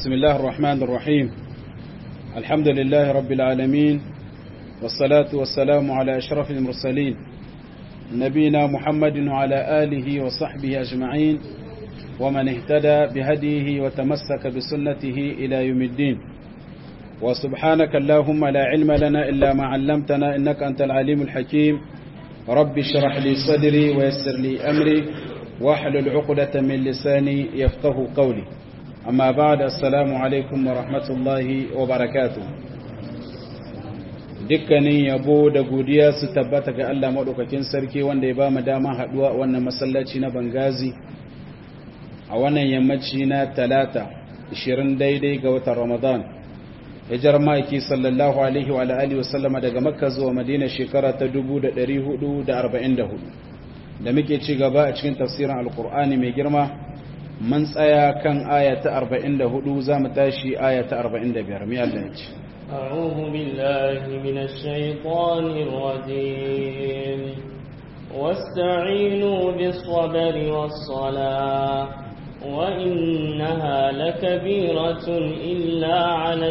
بسم الله الرحمن الرحيم الحمد لله رب العالمين والصلاة والسلام على أشرف المرسلين نبينا محمد وعلى آله وصحبه أجمعين ومن اهتدى بهديه وتمسك بسنته إلى يوم الدين وسبحانك اللهم لا علم لنا إلا ما علمتنا إنك أنت العليم الحكيم رب اشرح لي صدري ويسر لي أمري واحلل عقدة من لساني يفقه قولي أما بعد السلام عليكم ورحمة الله وبركاته dukkanin yabo da godiya su tabbata ga Allah maɗaukakin sarki wanda ya ba mu dama haɗuwa wannan masallaci na Bangazi a wannan yammaci na talata 20 daidai ga watan Ramadan hijar ma'aiki sallallahu alaihi wa alihi wasallama daga makka zuwa madina shekara ta 1444 da muke ci gaba a cikin tafsirin alkur'ani mai girma mun tsaya kan aya ta 44 za mu tashi aya ta 45 mai Allah ya ce أعوذ بالله من الشيطان الرجيم واستعينوا بالصبر والصلاة وإنها لكبيرة إلا على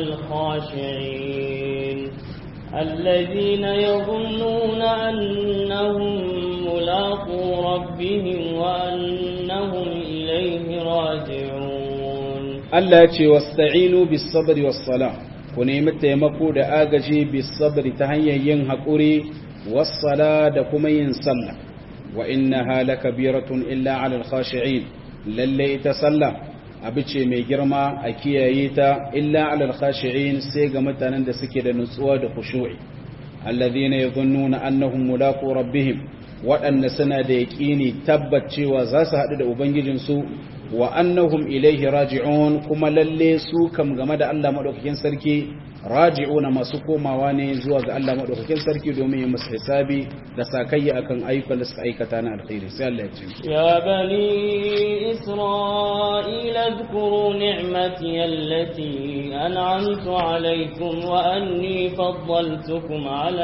الخاشعين الذين يظنون أنهم ملاقو ربهم وأنهم إليه راجعون التي واستعينوا بالصبر والصلاة ونعم التيمكو دا آغجي بالصبر تهيا ينهقوري والصلاة دا كمين صلى وإنها لكبيرة إلا على الخاشعين lalle ita sallah abu ce mai girma a kiyaye ta illa alal khashi'in sai ga mutanen da suke da nutsuwa da khushu'i alladhina yadhunnuna annahum mulaqu rabbihim waɗanda suna da yaƙini tabbacewa za su haɗu da ubangijinsu wa annahum ilaihi raji'un kuma lalle su kam game da Allah madaukakin sarki raji'una masu komawa ne zuwa ga Allah madaukakin sarki domin yin musu hisabi da sakayya akan ayyukan da suka aikata na alkhairi sai Allah ya ce ya bani isra'ila اذكروا نعمتي التي أنعمت عليكم وأني فضلتكم على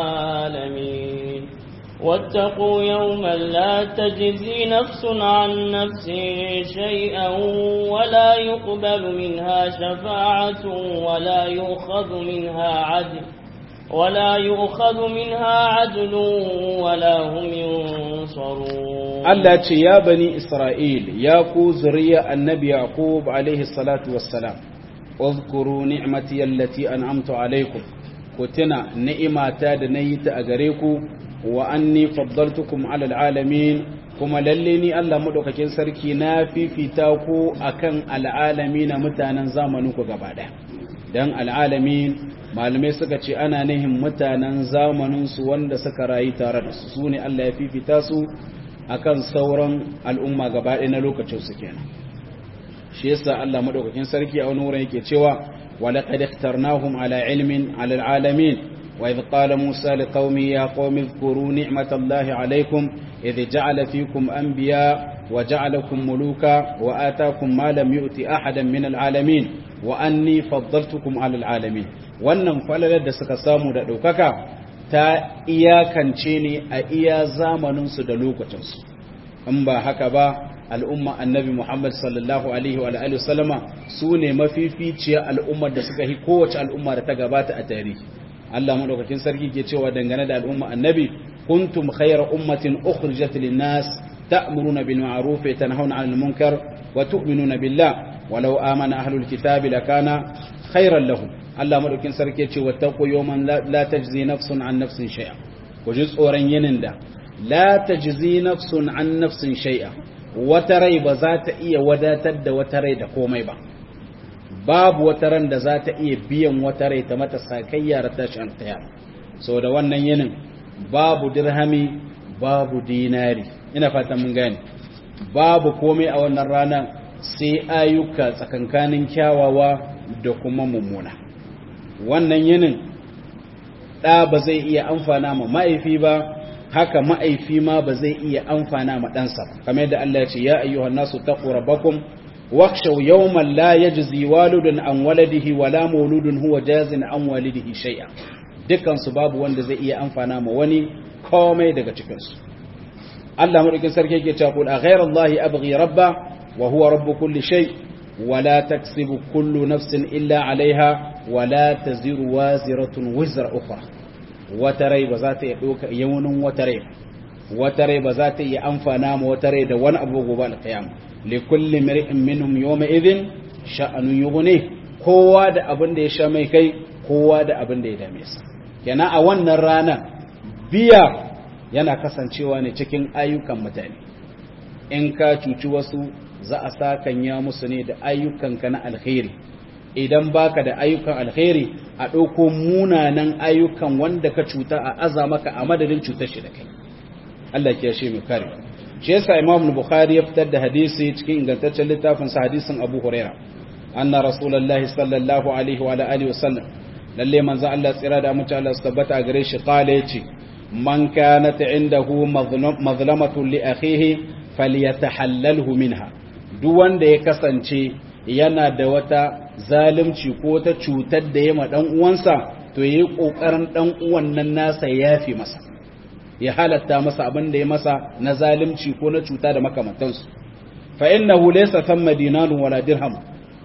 العالمين واتقوا يوما لا تجزي نفس عن نفس شيئا ولا يقبل منها شفاعة ولا يؤخذ منها عدل ولا يؤخذ منها عدل ولا هم ينصرون Allah ce ya bani Isra'il ya ku zuriya annabi Yaqub alaihi salatu wassalam, Uzkuru ni'mati allati an'amtu alaikum, ku tuna ni'imata da na yi ta a gare ku, wa anni faddaltukum alal alamin kuma lalle ni Allah madaukakin sarki na fifita ku akan al'alami na mutanen zamanin ku gaba ɗaya. Dan al'alamin malamai suka ce ana nihin mutanen zamanin su wanda suka rayu tare da su, su ne Allah ya fifita su akan sauran al'umma gaba ɗaya na lokacin su kenan shi yasa Allah madaukakin sarki a wani wurin yake cewa wa laqad ikhtarnahum ala ilmin ala alalamin wa idh qala musa liqaumi ya qaumi dhkuru ni'matallahi alaykum idh ja'ala fikum anbiya wa ja'alakum muluka wa ataakum ma lam yu'ti ahadan min alalamin wa anni faddaltukum ala alalamin wannan falalar da suka samu da daukaka ta iyakance ne a iya zamaninsu da lokacinsu in ba haka ba al'umma annabi Muhammad sallallahu alaihi wa alihi wasallama su ne mafificiya al'ummar da suka yi kowace al'umma da ta gabata a tarihi Allah madaukakin sarki ke cewa dangane da al'umma annabi kuntum khayra ummatin ukhrijat lin-nas ta'muruna bil ma'ruf wa tanhauna 'anil munkar wa tu'minuna billah walau amana ahlul kitabi lakana khayran lahum Allah madaukin sarki ce wattaqu yawman la tajzi nafsun an nafsin shay'a ku ji tsoron yinin da la tajzi nafsun an nafsin shay'a wata rai ba za ta iya wadatar da wata rai da komai ba babu wata ran da za ta iya biyan wata rai ta mata sakayya da tashin alqiyam so da wannan yinin babu dirhami babu dinari ina fatan mun gane babu komai a wannan rana sai ayyuka tsakankanin kyawawa da kuma mummuna wannan yinin ɗa ba zai iya amfana ma ma'aifi ba haka ma'aifi ma ba zai iya amfana ma ɗansa ba kamar yadda Allah ya ce ya ayyuhan nasu taqu rabbakum wakhshaw yawman la yajzi walidun an waladihi wala mauludun huwa jazin an walidihi shay'a dukkan su babu wanda zai iya amfana ma wani komai daga cikin su Allah madaukin sarki yake cewa qul a ghayra allahi abghi rabba wa huwa rabb kulli shay wala taksibu kullu nafsin illa alaiha wala taziru waziratun wizra ukhra wata rai ba za ta iya ɗauka yawunin wata rai wata rai ba za ta iya amfana ma wata rai da wani abu gobe alƙiyama li kulli mar'in minhum yawma idhin sha'anun yughni kowa da abin da ya sha mai kai kowa da abin da ya dame sa yana a wannan ranar biya yana kasancewa ne cikin ayyukan mutane in ka cuci wasu za a sakanya musu ne da ayyukanka na alkhairi idan baka da ayyukan alkhairi a ɗauko munanan ayyukan wanda ka cuta a aza maka a madadin cutar shi da kai Allah ke shi mai kare shi yasa Imam Bukhari ya fitar da hadisi cikin ingantaccen littafin sa hadisin Abu Huraira anna Rasulullahi sallallahu alaihi wa alihi wa sallam lalle manzo Allah tsira da mutum Allah su tabbata gare shi qala yace man kanat indahu mazlamatun li akhihi falyatahallalhu minha duk wanda ya kasance yana da wata zalunci ko ta cutar da ya ma dan uwansa to yayi kokarin dan uwan nan nasa ya yafi masa ya halatta masa abin da ya masa na zalunci ko na cuta da makamantansu fa innahu laysa thamma dinarun wala dirham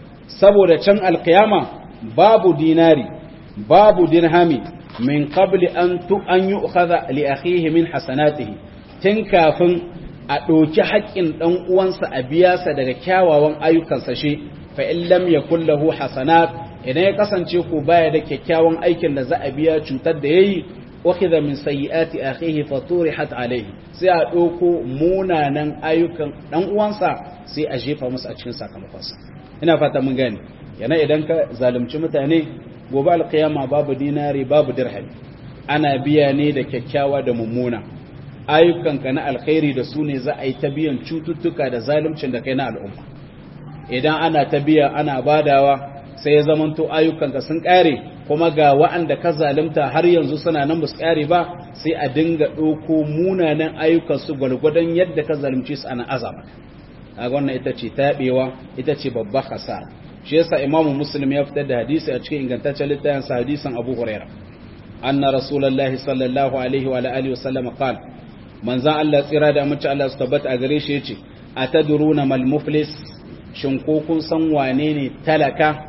saboda can alqiyama babu dinari babu dirhami min qabli an tu an yu'khadha li akhihi min hasanatihi tun kafin a ɗauki haƙƙin ɗan uwansa a biya sa daga kyawawan ayyukansa shi fa in lam yakul lahu hasanat idan ya kasance ko baya da kyakkyawan aikin da za a biya cutar da yayi ukhidha min sayyiati akhihi fa turihat alayhi sai a ɗauko munanan ayyukan ɗan uwansa sai a jefa musu a cikin sakamakonsa ina fata mun gane yana idan ka zalunci mutane gobe alkiyama babu dinari babu dirhami ana biya ne da kyakkyawa da mummuna ayyukanka na alkhairi da su ne za a yi ta biyan cututtuka da zaluncin da kai na al'umma idan ana ta biya ana badawa sai ya zamanto ayyukanka sun kare kuma ga wa'anda ka zalunta har yanzu suna nan ba su kare ba sai a dinga ɗauko munanan ayyukan su gwalgwadon yadda ka zalunce su ana azama kaga wannan ita ce taɓewa ita ce babbar hasara shi yasa imamu muslim ya fitar da hadisi a cikin ingantaccen littafin sa hadisin abu huraira anna rasulullahi sallallahu alaihi wa alihi wasallam qala manzan Allah tsira da mace Allah su tabbata a gare shi yace atadruna mal muflis shin ko kun san wane ne talaka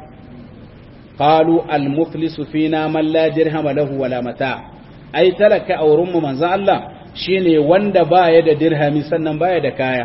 qalu al muflisu fina man la dirham lahu wala mata ai talaka a wurin mu manzan Allah shine wanda baya da dirhami sannan baya da kaya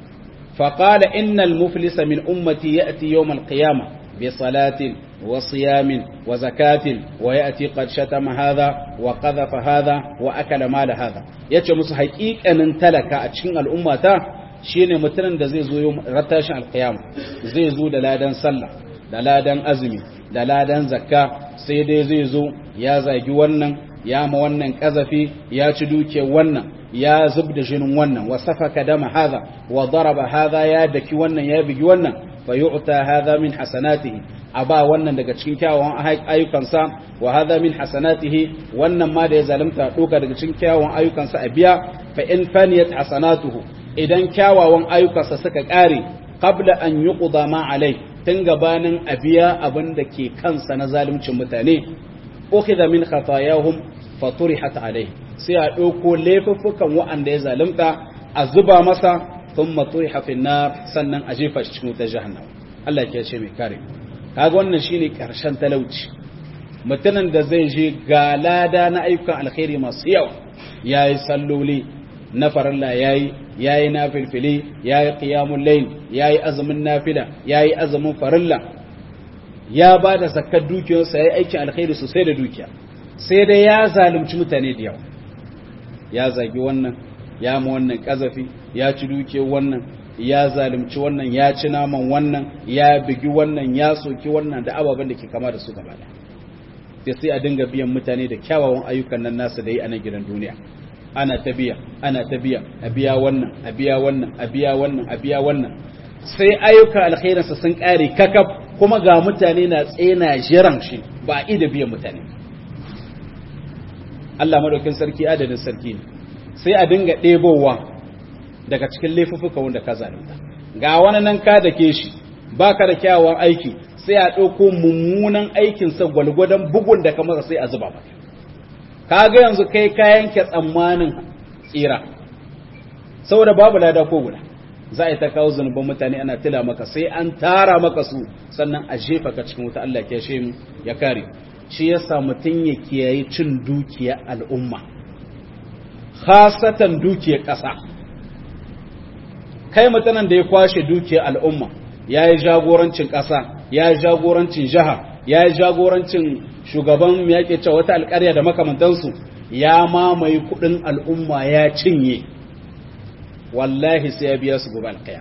فقال إن المفلس من أمتي يأتي يوم القيامة بصلاة وصيام وزكاة ويأتي قد شتم هذا وقذف هذا وأكل مال هذا yace musu haƙiƙanin talaka a cikin al'ummata shine mutumin da zai zo yau ratashin alƙiyama zai zo da ladan sallah da ladan azumi da ladan zakka sai dai zai zo ya zagi wannan ya ma wannan kazafi ya ci duke wannan ya zub da jinin wannan wa safaka dama hadha wa daraba hadha ya daki wannan ya bigi wannan fa yu'ta hadha min hasanatihi aba wannan daga cikin kyawawan ayyukansa wa hadha min hasanatihi wannan ma da ya zalunta doka daga cikin kyawawan ayyukansa a biya fa in faniyat hasanatuhu idan kyawawan ayyukansa suka kare qabla an yuqda ma alai tun gabanin a biya abin da ke kansa na zaluncin mutane ukhidha min khatayahum fa turihat alai sai a ɗauko laifuffukan wa'anda ya zalunta a zuba masa sun maturi hafin na sannan a jefa shi cikin wutar jahannama Allah ke ce mai kare kaga wannan shine karshen talauci mutumin da zai je ga lada na ayyukan alkhairi masu yawa yayi salloli na farilla yayi yayi nafilfili yayi qiyamul layl yayi azumin nafila yayi azumin farilla ya ba da zakkar dukiyarsa yayi aikin alkhairi sosai da dukiya sai dai ya zalunci mutane da yawa ya zagi wannan ya ma wannan kazafi ya ci duke wannan ya zalunci wannan ya ci naman wannan ya bigi wannan ya soki wannan da ababen da ke kama da su gaba da sai sai a dinga biyan mutane da kyawawan ayyukan nan nasu da yi a nan gidan duniya ana ta biya ana ta biya a biya wannan a biya wannan a biya wannan a biya wannan sai ayyukan alkhairinsa sun kare kakaf kuma ga mutane na tsena jiran shi ba a da biyan mutane Allah madaukin sarki adadin sarki ne sai a dinga ɗebowa daga cikin laifuffuka wanda ka zalunta ga wani nan ka dake shi baka da kyawawan aiki sai a ɗauko mummunan aikinsa gwalgwadon bugun da kamar sai a zuba maka kaga yanzu kai ka yanke tsammanin tsira saboda babu lada ko guda za a yi ta kawo zunuban mutane ana tila maka sai an tara maka su sannan a jefa ka cikin wuta Allah ya shi ya kare shi yasa mutum ya kiyaye cin dukiya al'umma khasatan dukiyar ƙasa kai mutanen da ya kwashe dukiyar al'umma ya yi jagorancin ƙasa ya yi jagorancin jiha ya yi jagorancin shugaban yaƙe cewa wata alƙarya da makamantansu ya mamaye kuɗin al'umma ya cinye wallahi sai ya biya su gobe alƙaya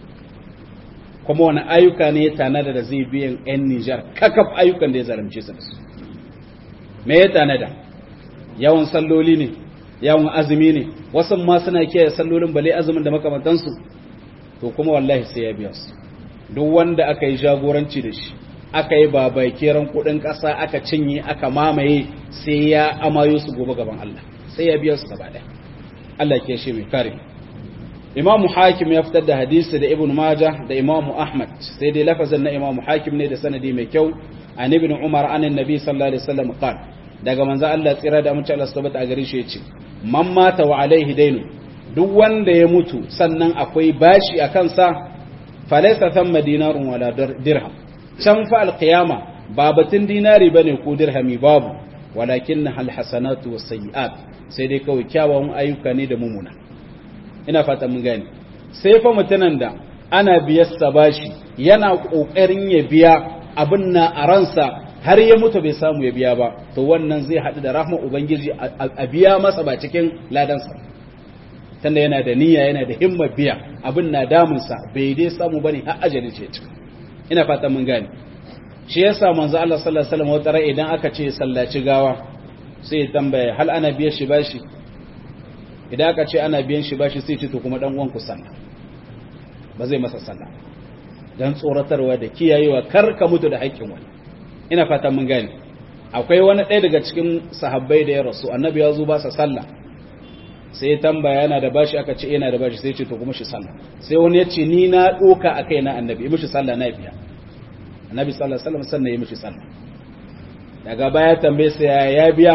kuma wani ayyuka ne ya tanada da zai biyan 'yan nijar kakaf ayyukan da ya zaramce su da su me ya tanada yawan salloli ne yawan azumi ne wasu ma suna kiyaye sallolin bale azumin da makamantansu to kuma wallahi sai ya biya su duk wanda aka yi jagoranci da shi aka yi babakiran kudin ƙasa aka cinye aka mamaye sai ya amayo su gobe gaban Allah sai ya biya su gaba ɗaya Allah ke shi mai kare Imam Hakim ya fitar da hadisi da Ibn Majah da Imam Ahmad sai dai lafazin na Imam Hakim ne da sanadi mai kyau an Ibn Umar an Annabi sallallahu alaihi wasallam qal daga manzo Allah tsira da mutum Allah subhanahu a gare shi yace man mata wa alaihi dainu duk wanda ya mutu sannan akwai bashi a kansa falaisa thamma dinarun wala dirham can fa alqiyama ba batun dinari bane ko dirhami babu walakin hal hasanatu was sayiat sai dai kawai kyawawan ayyuka ne da mumuna ina fata mun gane sai fa mutanen da ana biyar sa bashi yana kokarin ya biya abin na a ransa har ya mutu bai samu ya biya ba to wannan zai haɗu da rahmar ubangiji a biya masa ba cikin ladansa tunda yana da niyya yana da himmar biya abin na damunsa bai dai samu bane har ajali ce cika ina fatan mun gane shi yasa manzo Allah sallallahu alaihi wasallam wata idan aka ce sallaci gawa sai ya tambaya hal ana biyan shi bashi idan aka ce ana biyan shi bashi sai ce to kuma dan uwan ku sallah ba zai masa sallah dan tsoratarwa da kiyayewa kar ka mutu da haƙƙin wani ina fatan mun gane akwai wani ɗaya daga cikin sahabbai da ya rasu annabi ya zo ba sa sallah sai tambaya yana da bashi aka ce yana da bashi sai ce to kuma shi sallah sai wani ya ce ni na doka a kai na annabi yi mishi sallah na biya annabi sallallahu alaihi wasallam sannan yi mishi sallah daga baya tambaye sai ya biya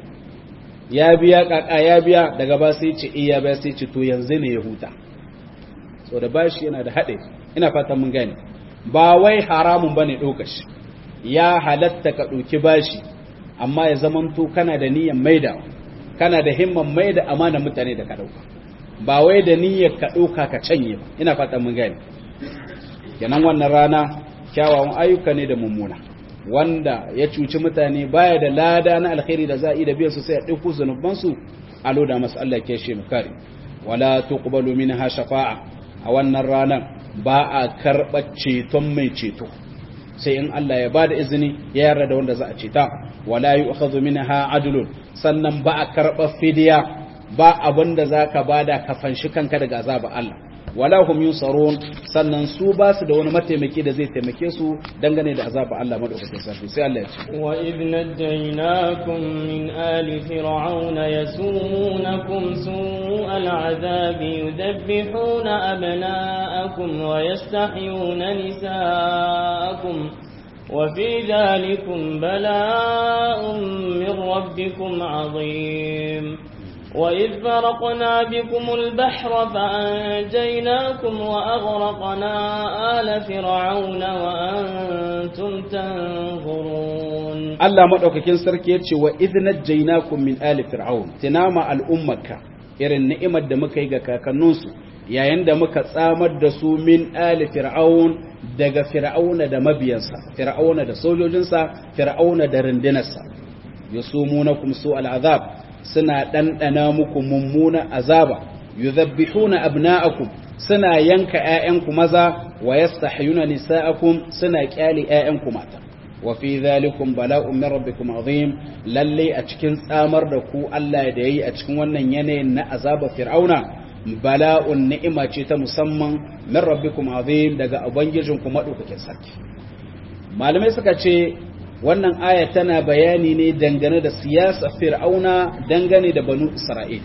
ya biya kaka ya biya daga ba sai ce iya biya sai ce to yanzu ne ya huta so da bashi yana da haɗe ina fatan mun gane ba wai haramun bane ɗauka shi ya halatta ka ɗauki bashi amma ya zamanto kana da niyyar maidawa kana da himman mai da amana mutane da ka ɗauka ba wai da niyyar ka ɗauka ka canye ba ina fatan mun gane kenan wannan rana kyawawan ayyuka ne da mummuna wanda ya cuci mutane baya da lada na alkhairi da za a yi da biyan su sai a ɗauko zunuban su a loda masu Allah ke shi mu kare wala tuqbalu minha shafa'a a wannan ranar ba a karɓar ceton mai ceto sai in Allah ya bada izini ya yarda da wanda za a ceta wala yu'khadhu minha adlun sannan ba a karɓar fidiya ba abin da za ka bada ka fanshi kanka daga azaba Allah wala hum yunsarun sannan su ba su da wani mataimaki da zai taimake su dangane da azaba Allah madaukakin sarki sai Allah ya ce wa idh najaynakum min ali fir'auna yasumunakum su'al azabi yudabbihuna abna'akum wa yastahyuna nisa'akum وفي ذلكم بلاء من ربكم عظيم وإذ فرقنا بكم البحر فأنجيناكم وأغرقنا آل فرعون وأنتم تنظرون الله مدوكاكين سركي يتشي وإذ نجيناكم من آل فرعون تنام الأمة irin ni'imar da muka yi ga kakanninsu yayin da muka tsamar da su min ali fir'aun daga fir'auna da mabiyansa fir'auna da sojojinsa fir'auna da rundunarsa yusumunakum su al'azab suna ɗanɗana muku mummuna azaba yuzabbihuna abna'akum suna yanka ƴaƴanku maza wa yastahyuna nisa'akum suna kyale ƴaƴanku mata wa fi dhalikum bala'un min rabbikum azim lalle a cikin tsamar da ku Allah da yayi a cikin wannan yanayin na azaba fir'auna bala'un ni'ima ce ta musamman min rabbikum azim daga ubangijinku madaukakin sarki malamai suka ce wannan aya tana bayani ne dangane da siyasa fir'auna dangane da banu isra'il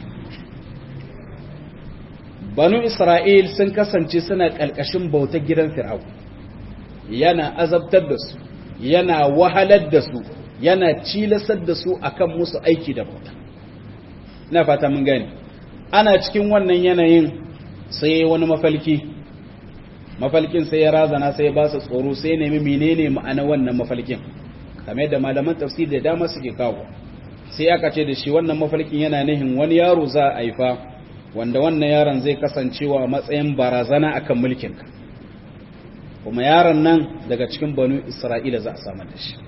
banu isra'il sun kasance suna ƙalƙashin bautar gidan fir'aun yana azabtar da su yana wahalar da su yana cilasar da su akan musu aiki da bauta na fata mun gani ana cikin wannan yanayin sai wani mafalki mafalkin sai ya razana sai ya ba su tsoro sai ya nemi menene ma'ana wannan mafalkin kamar yadda malaman tafsir da dama suke kawo sai aka ce da shi wannan mafalkin yana nihin wani yaro za a haifa wanda wannan yaron zai kasancewa a matsayin barazana akan mulkinka kuma yaron nan daga cikin banu isra'ila za a samar da shi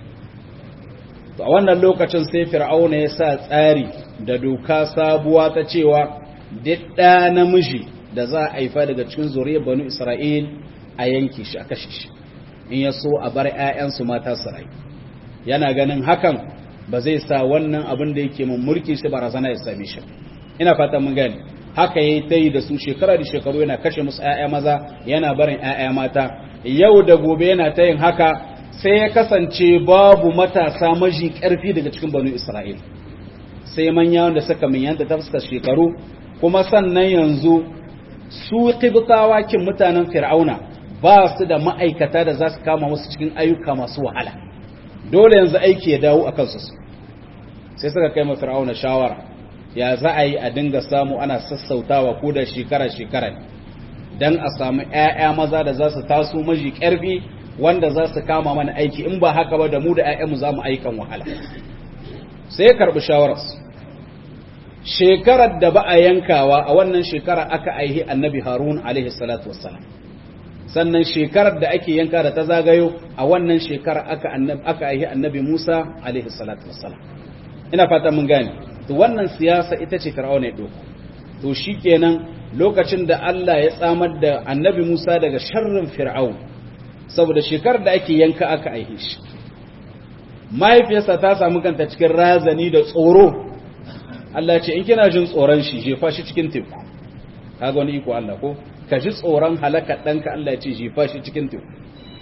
to a wannan lokacin sai fir'auna ya sa tsari da doka sabuwa ta cewa duk ɗa namiji da za a haifa daga cikin zuriyar banu isra'il a yanki shi a kashe shi in ya so a bar 'ya'yansu mata su rayu yana ganin hakan ba zai sa wannan abin da yake mun mulki shi barazana ya same shi ina fatan mun gane haka yayi tayi da su shekara da shekaru yana kashe musu ƴaƴa maza yana barin ƴaƴa mata yau da gobe yana tayin haka sai ya kasance babu matasa maji ƙarfi daga cikin banu Isra'il sai manya wanda suka manyanta ta fuskar shekaru kuma sannan yanzu su qibtawa kin mutanen fir'auna ba su da ma'aikata da za su kama musu cikin ayyuka masu wahala dole yanzu aiki ya dawo a kansu sai suka kai fir'auna shawara ya za a yi a dinga samu ana sassautawa ko da shekara-shekara don a samu 'ya'ya maza da za su taso maji ƙarfi wanda za su kama mana aiki in ba haka ba da mu da 'ya'yanmu za mu aikan wahala sai ya karɓi shawararsu shekarar da ba a yankawa a wannan shekara aka aihi annabi harun alaihi salatu wassalam sannan shekarar da ake yanka da ta zagayo a wannan shekara aka aka aihi annabi musa alaihi salatu wassalam ina fata mun gane to wannan siyasa ita ce fir'auna ya doko to shikenan lokacin da Allah ya tsamar da annabi Musa daga sharrin fir'aun saboda shekarar da ake yanka aka aihe shi mahaifiyarsa ta samu kanta cikin razani da tsoro Allah ya ce in kina jin tsoron shi jefa shi cikin teku kaga wani iko Allah ko ka ji tsoron halaka ɗanka Allah ya ce jefa shi cikin teku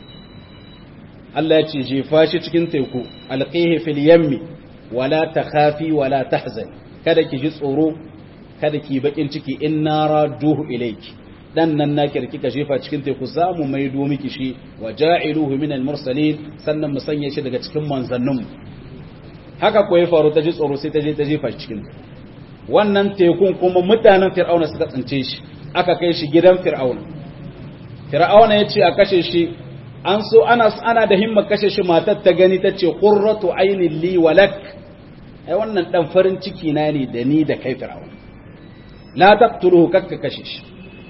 Allah ya ce jefa shi cikin teku alqihi fil yammi wala takhafi wala tahzan kada ki ji tsoro kada ki bakin ciki inna raduhu ilayki dan nan naki da kika jefa cikin teku zamu maido miki shi wa ja'iluhu min al-mursalin sannan mu sanya shi daga cikin manzannin haka ko ya faru ta ji tsoro sai ta je ta jefa shi cikin wannan tekun kuma mutanen fir'auna suka tsince shi aka kai shi gidan fir'auna fir'auna ya ce a kashe shi an so ana ana da himma kashe shi matar ta gani ta ce qurratu ainin li walak ai wannan dan farin ciki na ne da ni da kai fir'auna la taqtuluhu kakka kashe shi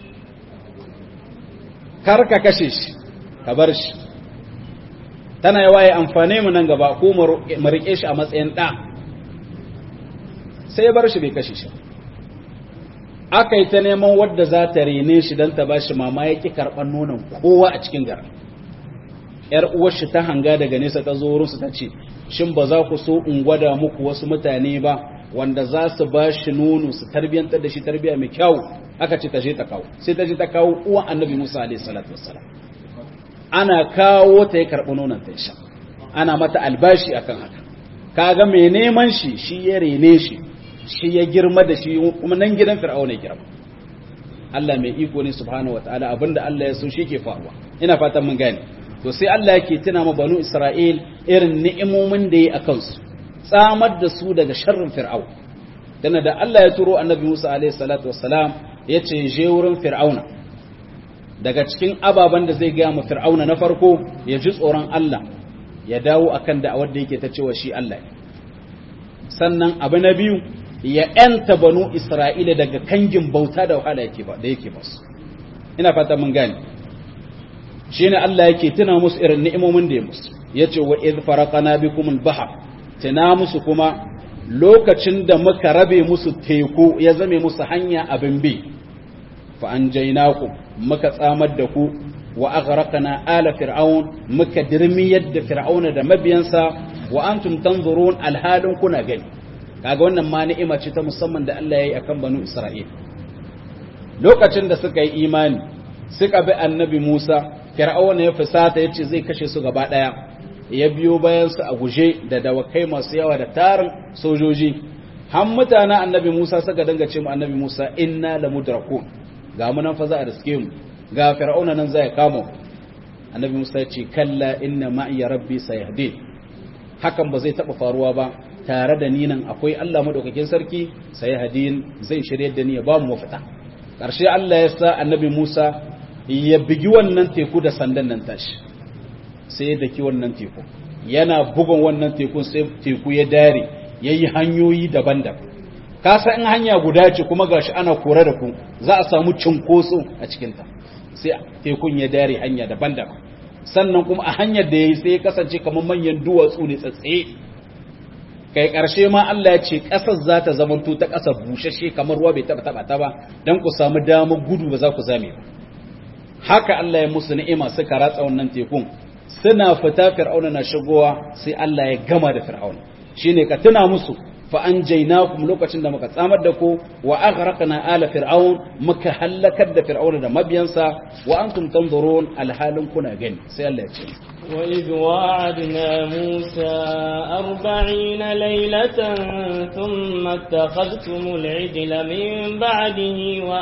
kar ka kashe shi ka bar shi tana yawa ya amfane mu nan gaba ko mu rike shi a matsayin da sai ya bar shi bai kashe shi aka yi ta neman wadda za ta rene shi don ta ba shi mama ya ƙi karɓar nonon kowa a cikin gara ‘yar uwarshi ta hanga daga nesa ta zo wurinsu ta ce shin ba za ku so in gwada muku wasu mutane ba wanda za su ba shi nono su tarbiyyantar da shi tarbiyya mai kyau aka ce ta je ta kawo sai ta je ta kawo uwan annabi musa alaihi salatu wassalam ana kawo ta ya karɓi nonon ta sha ana mata albashi akan haka kaga mai neman shi shi ya rene shi shi ya girma da shi kuma nan gidan fir'auna ya girma Allah mai iko ne subhanahu wataala abinda Allah ya so shi ke faruwa ina fatan mun gane to sai Allah yake tuna ma banu Isra'il irin ni'imomin da yi akan su tsamar da su daga sharrin fir'au dana da Allah ya turo annabi Musa alaihi salatu wassalam ya ce je wurin fir'auna daga cikin ababen da zai gaya ma fir'auna na farko ya ji tsoron Allah ya dawo akan da'awar da yake ta cewa shi Allah sannan abu na biyu ya ‘yanta banu Isra'ila daga kangin bauta da wahala da yake basu. Ina fata mun gani. Shi ne Allah yake tuna musu irin ni'imomin da ya musu, ya ce wa iz faraqana bikum al-bahr tuna musu kuma lokacin da muka rabe musu teku ya zame musu hanya abin bi fa anjaynakum muka tsamar da ku wa aghraqna ala fir'aun muka dirmi yadda fir'auna da mabiyansa wa antum tanzurun alhalin kuna gani kaga wannan ma ni'ima ce ta musamman da Allah yayi akan banu Isra'il lokacin da suka yi imani suka bi annabi Musa fir'auna ya fusata yace zai kashe su gaba daya ya biyo bayan su a guje da dawakai masu yawa da tarin sojoji har mutanen annabi Musa suka danga ce mu annabi Musa inna lamudrakun ga mu nan fa za a riske mu ga fir'auna nan zai kama annabi Musa ya ce kalla inna ma'iya rabbi sayahdin hakan ba zai taba faruwa ba tare da ni nan akwai Allah madaukakin sarki sai hadin zai shirye da ni ya ba mu mafita karshe Allah ya sa annabi Musa ya bigi wannan teku da sandan nan tashi sai ya daki wannan teku yana bugun wannan tekun sai teku ya dare yayi hanyoyi daban-daban ka san in hanya guda ce kuma gashi ana kore da ku za a samu cinkoso a cikin ta sai tekun ya dare hanya daban-daban sannan kuma a hanyar da yayi sai ya kasance kamar manyan duwatsu ne tsatsaye kai ƙarshe ma Allah ya ce ƙasar za ta zamanto ta ƙasa bushashe kamar ruwa bai taɓa taɓa ta ba don ku samu damar gudu ba za ku zame ba haka Allah ya musu ni'ima suka ratsa wannan tekun suna fita fir'auna na shigowa sai Allah ya gama da fir'auna shine ka tuna musu fa anjaynakum lokacin da muka tsamar da ku wa aghraqna ala fir'aun muka halakar da fir'auna da mabiyansa wa antum tanzurun alhalin kuna gani sai Allah ya ce وإذ واعدنا موسى أربعين ليلة ثم اتخذتم العجل من بعده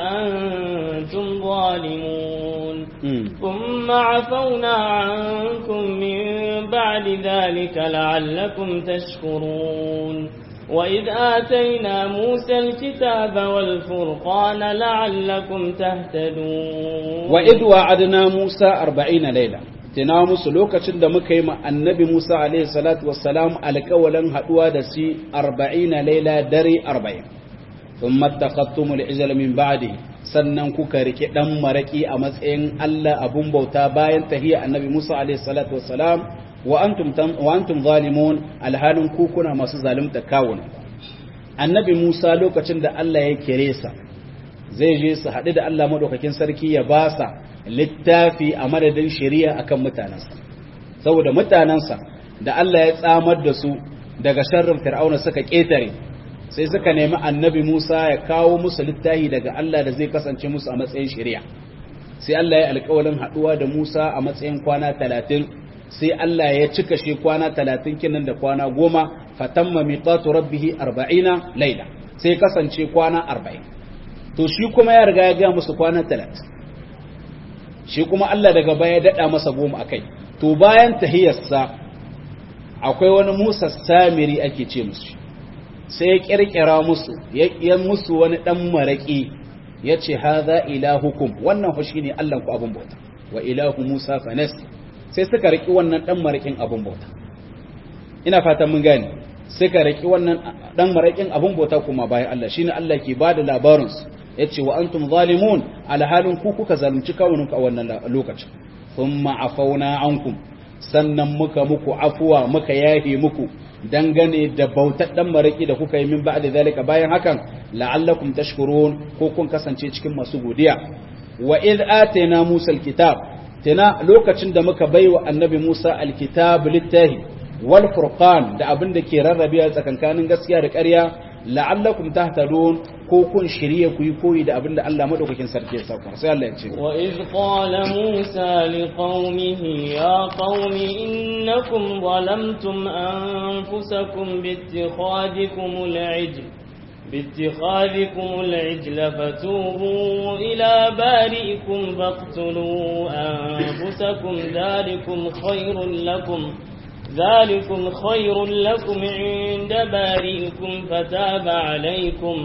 وأنتم ظالمون ثم عفونا عنكم من بعد ذلك لعلكم تشكرون وإذ آتينا موسى الكتاب والفرقان لعلكم تهتدون وإذ وعدنا موسى أربعين ليلة tina musu lokacin da muka yi ma annabi Musa alaihi salatu wassalam alƙawalin haɗuwa da shi arba'ina laila dare arba'in sun matakattumul ijal min ba'di sannan kuka rike ɗan maraƙi a matsayin Allah abun bauta bayan tahiyya annabi Musa alaihi salatu wassalam wa antum zalimun alhalin ku kuna masu zalunta kawunan annabi Musa lokacin da Allah ya kire sa zai je su haɗu da Allah madaukakin sarki ya ba sa littafi a madadin shari'a akan mutanensa saboda mutanensa da Allah ya tsamar da su daga sharrin fir'auna suka ketare sai suka nemi annabi Musa ya kawo musu littafi daga Allah da zai kasance musu a matsayin shari'a sai Allah ya alƙawarin haɗuwa da Musa a matsayin kwana talatin sai Allah ya cika shi kwana talatin kinan da kwana goma fatamma miqatu rabbih arba'ina laila sai kasance kwana arba'in to shi kuma ya riga ya ga musu kwana talatin shi kuma Allah daga baya daɗa masa goma akai to bayan tahiyarsa akwai wani Musa Samiri ake ce musu sai ya kirkira musu ya musu wani dan maraki yace hadha ilahukum wannan fa shine Allah ku abun bauta wa ilahu Musa fanas sai suka riki wannan dan marakin abun bauta ina fatan mun gane suka riki wannan dan marakin abun bauta kuma bayan Allah shine Allah ke bada labarin su yace wa antum zalimun alhalin ku kuka zalunci kawuninku a wannan lokacin thumma afauna ankum sannan muka muku afuwa muka yahe muku dangane da bautar dan maraki da kuka yi min ba'da zalika bayan hakan la'allakum tashkurun ko kun kasance cikin masu godiya wa id atayna musa alkitab tana lokacin da muka baiwa annabi musa alkitab littahi wal furqan da abin da ke rarrabewa tsakankanin gaskiya da ƙarya la'allakum tahtadun ko kun shirye ku yi koyi da abinda Allah madaukakin sarki ya sauka sai Allah ya ce wa iz qala musa liqaumihi ya qaumi innakum zalamtum anfusakum biittikhadikum al'ijl باتخاذكم العجل فتوبوا إلى بارئكم فاقتلوا أنفسكم ذلكم خير لكم ذلكم خير لكم عند بارئكم فتاب عليكم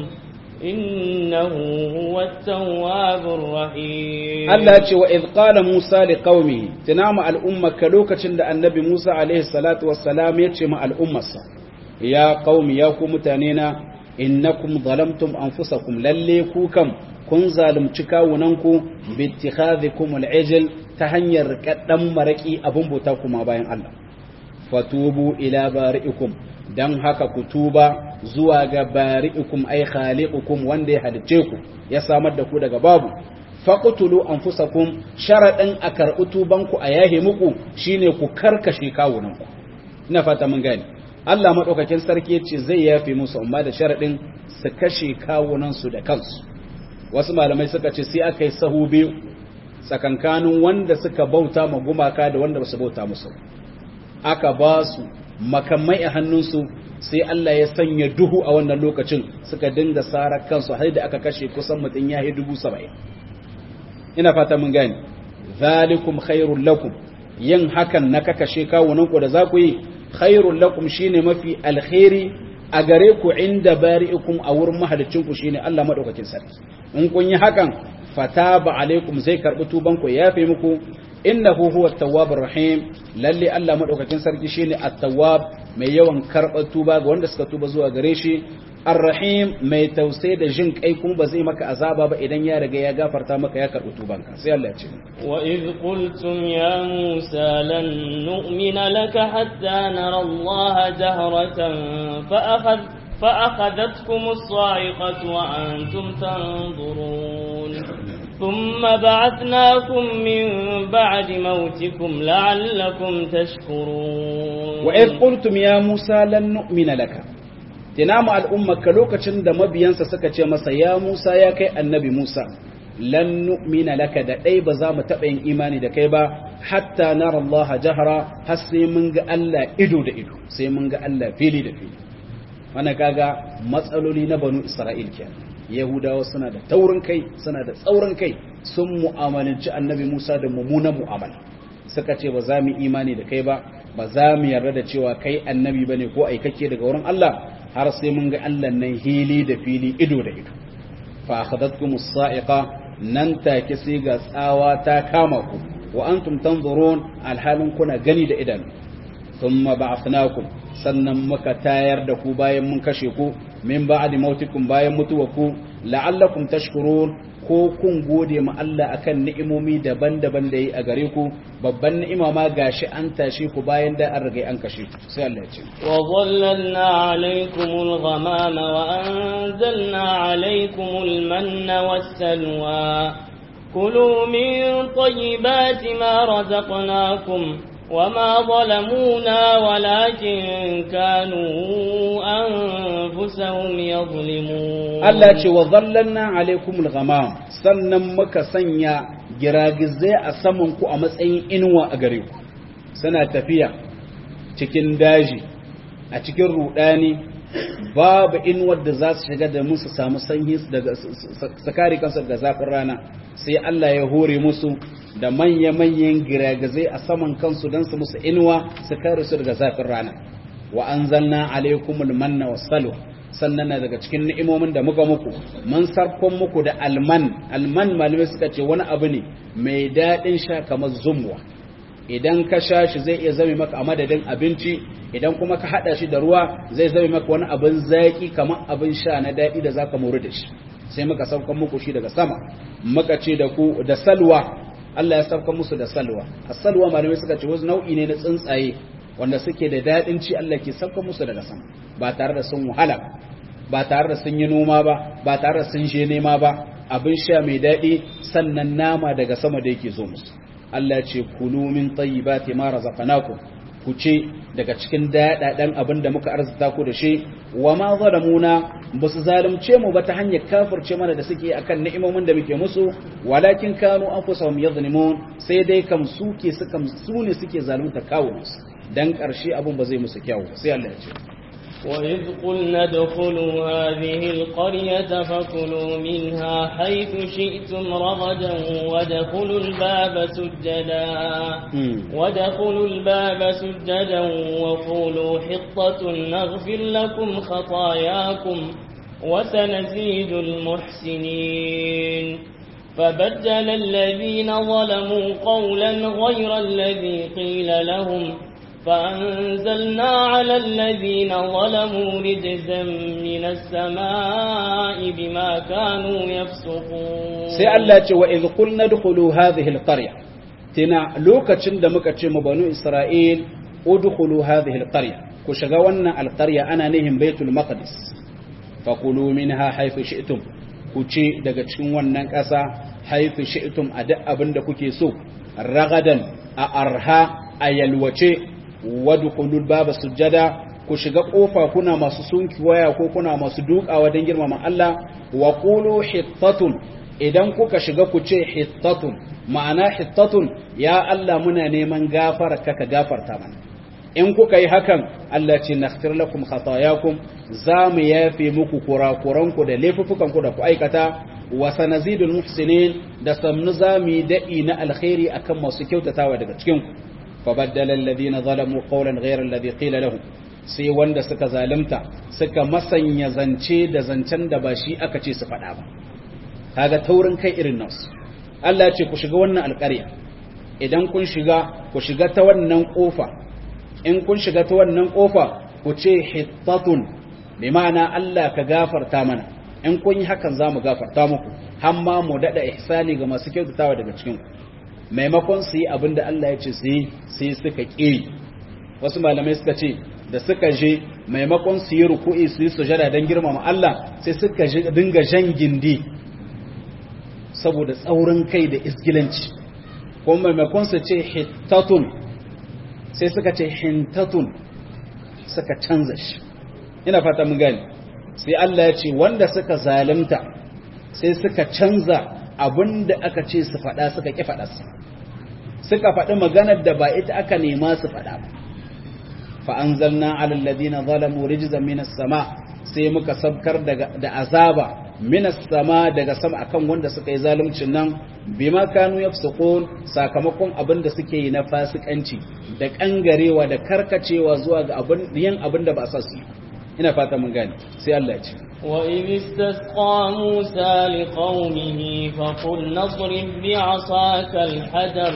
إنه هو التواب الرحيم الله يقول وإذ قال موسى لقومه تنام الأمة كلوكة النبي موسى عليه الصلاة والسلام يتشم الأمة يا قوم يا قوم تانينا إنكم ظلمتم أنفسكم لليكوكم kun zalunci kawunanku bi ittikhadhikum al-ijl ta hanyar kaddan maraki abun bauta kuma bayan Allah fatubu ila bari'ikum dan haka ku tuba zuwa ga bari'ikum ay khaliqukum wanda ya halice ku ya samar da ku daga babu faqtulu anfusakum sharadan a karɓi tubanku a yahe muku shine ku karkashe kawunanku ina fata mun gane Allah madaukakin sarki yace zai yafe musu amma da sharadin su kashe kawunan su da kansu wasu malamai suka ce sai aka yi sahu biyu tsakankanin wanda suka bauta ma gumaka da wanda basu bauta musu aka ba su makamai a hannunsu sai Allah ya sanya duhu a wannan lokacin suka dinga sarar kansu har da aka kashe kusan mutum ya yi dubu saba'in ina fata mun gani zalikum khairul lakum yin hakan na kakashe kawunanku da za ku yi khairul lakum shine mafi alkhairi a gare ku inda bari'ikum a wurin mahalicin ku shine Allah madaukakin sarki in kun yi hakan fataba alaikum zai karbi tuban ku yafe muku innahu huwa at-tawwabur rahim lalle Allah madaukakin sarki shine at-tawwab mai yawan karbar tuba ga wanda suka tuba zuwa gare shi ar-rahim mai tausayi da jin kai kuma ba zai maka azaba ba idan ya riga ya gafarta maka ya karbi tubanka sai Allah ya ce wa idh qultum ya musa lan nu'mina laka hatta nara Allah jahratan fa akhadh فأخذتكم الصاعقة وأنتم تنظرون ثم بعثناكم من بعد موتكم لعلكم تشكرون وإذ قلتم يا موسى لن نؤمن لك تنام الأمة كلوكة شند مبينسا سكة مسا يا موسى يا كي النبي موسى لن نؤمن لك دا أي بزام تبعين إيماني دا كيبا حتى نرى الله جهرا هسي منغ ألا إدو دا إدو سي منغ ألا فيلي دا فيلي wannan kaga matsaloli na banu isra'il kenan yahudawa suna da taurin kai suna da tsaurin kai sun mu'amalanci annabi musa da mummunan mu'amala suka ce ba za mu imani da kai ba ba za mu yarda da cewa kai annabi bane ko aikake daga wurin Allah har sai mun ga Allah nan hili da fili ido da ido fa akhadhatkum as-sa'iqa nan take sai ga tsawa ta kama ku wa antum tanzurun alhalin kuna gani da idan thumma ba'athnakum sannan muka tayar da ku bayan mun kashe ku min ba'di mautikum bayan mutuwaku la'allakum tashkurun ko kun gode ma Allah akan ni'imomi daban-daban da yi a gare ku babban ni'ima ma gashi an tashi ku bayan da an riga an kashe ku sai Allah ya ce wa dhallalna alaykumul ghamama wa anzalna alaykumul manna was-salwa kulu min tayyibati ma razaqnakum وما ظلمونا ولكن كانوا أنفسهم يظلمون Allah ce wa zallanna alaikumul ghamam sannan muka sanya giragizai a saman ku a matsayin inuwa a gare ku suna tafiya cikin daji a cikin rudani babu inuwar da za su shiga da musu samu sanyi daga sakari kansu daga zafin rana sai Allah ya hore musu da manya-manyan giragizai a saman kansu don su musu inuwa su kare su daga zafin rana wa anzalna alaikumul manna wassalwa sannan na daga cikin ni'imomin da muka muku mun sarkon muku da alman alman malamai suka ce wani abu ne mai daɗin sha kamar zumwa idan ka sha shi zai iya zame maka a madadin abinci idan kuma ka haɗa shi da ruwa zai zame maka wani abin zaƙi kamar abin sha na daɗi da zaka mori da shi sai muka saukan muku shi daga sama muka ce da ku da salwa Allah ya saukan musu da salwa as-salwa malamai suka ce wasu nau'i ne na tsuntsaye wanda suke da daɗin ci Allah ke saukan musu daga sama ba tare da sun wahala ba tare da sun yi noma ba ba tare da sun je nema ba abin sha mai daɗi sannan nama daga sama da yake zo musu Allah ce kulu min tayyibati ma razaqnakum ku ce daga cikin daɗaɗen abin da muka arzuta ku da shi wa ma zalamuna ba su zalunce mu ba ta hanyar kafirce mana da suke akan ni'imomin da muke musu walakin kanu anfusahum yadhlimun sai dai kam suke suka su ne suke zalunta kawunansu dan ƙarshe abin ba zai musu kyau sai Allah ya ce وإذ قلنا ادخلوا هذه القرية فكلوا منها حيث شئتم رغدا وادخلوا الباب سجدا وادخلوا الباب سجدا وقولوا حطة نغفر لكم خطاياكم وسنزيد المحسنين فبدل الذين ظلموا قولا غير الذي قيل لهم فأنزلنا على الذين ظلموا رجزا من السماء بما كانوا يفسقون سي الله وإذ قلنا ادخلوا هذه القرية تنا لوكا تشند مكا تشم بنو إسرائيل ادخلوا هذه القرية كشغوانا القرية أنا نهم بيت المقدس فقلوا منها حيث شئتم kuce daga cikin wannan ƙasa haifi shi'tum a duk abin da kuke so ragadan a arha a yalwace wadkhulul baba sujjada ku shiga kofa kuna masu sunki waya ko kuna masu dukawa don girmama Allah wa qulu hittatun idan kuka shiga ku ce hittatun ma'ana hittatun ya Allah muna neman gafara ka ka gafarta mana in kuka yi hakan Allah ce naghfir lakum khatayakum za mu yafe muku kurakuranku da laifukanku da ku aikata wa sanazidul muhsinin da samnu za mu yi daɗi na alkhairi akan masu kyautatawa daga cikin ku فبدل الذين ظلموا قولا غير الذي قيل لهم sai wanda suka zalimta suka masanya zance da zancen da ba shi aka ce su faɗa ba kaga taurin kai irin nasu Allah ya ce ku shiga wannan alƙarya idan kun shiga ku shiga ta wannan ƙofa in kun shiga ta wannan ƙofa ku ce hittatun bi ma'ana Allah ka gafarta mana in kun yi hakan za mu gafarta muku har ma mu daɗa ihsani ga masu kyautatawa daga cikin ku maimakon su yi abin da Allah ya ce su yi sai suka ƙi wasu malamai suka ce da suka je maimakon su yi ruku'i su yi sujada don girmama Allah sai suka dinga jan gindi saboda tsaurin kai da isgilanci kuma maimakon su ce hittatun sai suka ce hintatun suka canza shi ina fata mun gani sai Allah ya ce wanda suka zalunta sai suka canza abinda aka ce su faɗa suka ƙi faɗarsa suka faɗi maganar da ba ita aka nema su faɗa ba fa'anzalna alalladina zalamu rijizan minas sama sai muka sabkar da azaba minas sama daga sama akan wanda suka yi zaluncin nan bima kanu yafsukun sakamakon abin da suke yi na fasikanci da kangarewa da karkacewa zuwa ga abin yin abin da ba sa su yi ina fata mun gane sai Allah ya ce وإذ استسقى موسى لقومه فقل نضرب بعصاك الحجر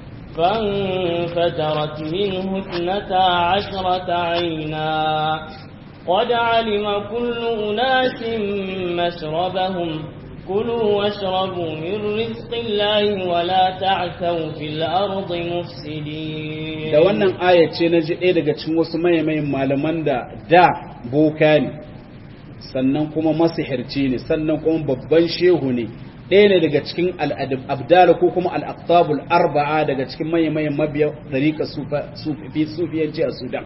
فانفجرت منه اثنتا عشرة عينا قد علم كل أناس مشربهم كلوا واشربوا من رزق الله ولا تعثوا في الأرض مفسدين da wannan aya ce na ji ɗaya daga cikin wasu mayan malaman da da boka ne sannan kuma masihirci ne sannan kuma babban shehu ne ɗaya ne daga cikin al'abdala ko kuma al'aktabul arba'a daga cikin mayan mabiya ɗariƙa sufiyanci a sudan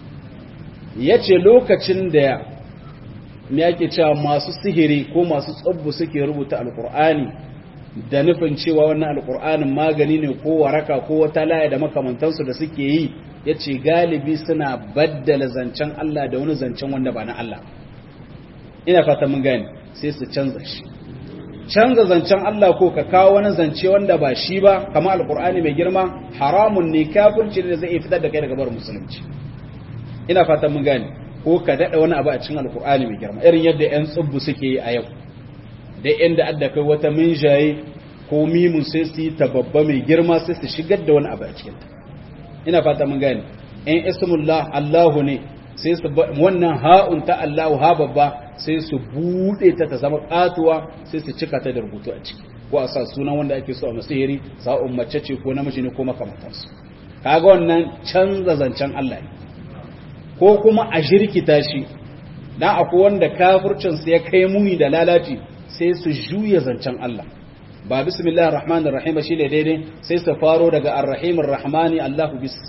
ya ce lokacin da ya yake cewa masu sihiri ko masu tsabbu suke rubuta alkur'ani da nufin cewa wannan alkur'anin magani ne ko waraka ko wata laya da makamantansu da suke yi ya ce galibi suna baddala zancen Allah da wani zancen wanda ba na Allah ina fata mun gani sai su canza shi canza zancen Allah ko ka kawo wani zance wanda ba shi ba kama alkur'ani mai girma haramun ne kafirci da zai fitar da kai daga bar musulunci ina fatan mun gane ko ka dada wani abu a cikin alkur'ani mai girma irin yadda yan tsubbu suke yi a yau da inda adda kai wata minjaye ko mimun sai su yi ta babba mai girma sai su shigar da wani abu a cikin ina fatan mun gane in ismullah Allahu ne sai su wannan ha'un ta Allahu ha babba sai su bude ta ta zama katuwa sai su cika ta da rubutu a ciki ko a sa sunan wanda ake so a masihiri sa'un mace ce ko namiji ne ko makamantansu kaga wannan canza zancen Allah ne ko kuma a jirkita shi dan akwai wanda kafircin sa ya kai muni da lalaci sai su juya zancen Allah ba bismillahir rahmanir rahim shi ne daidai sai su faro daga arrahimir rahmani Allahu bis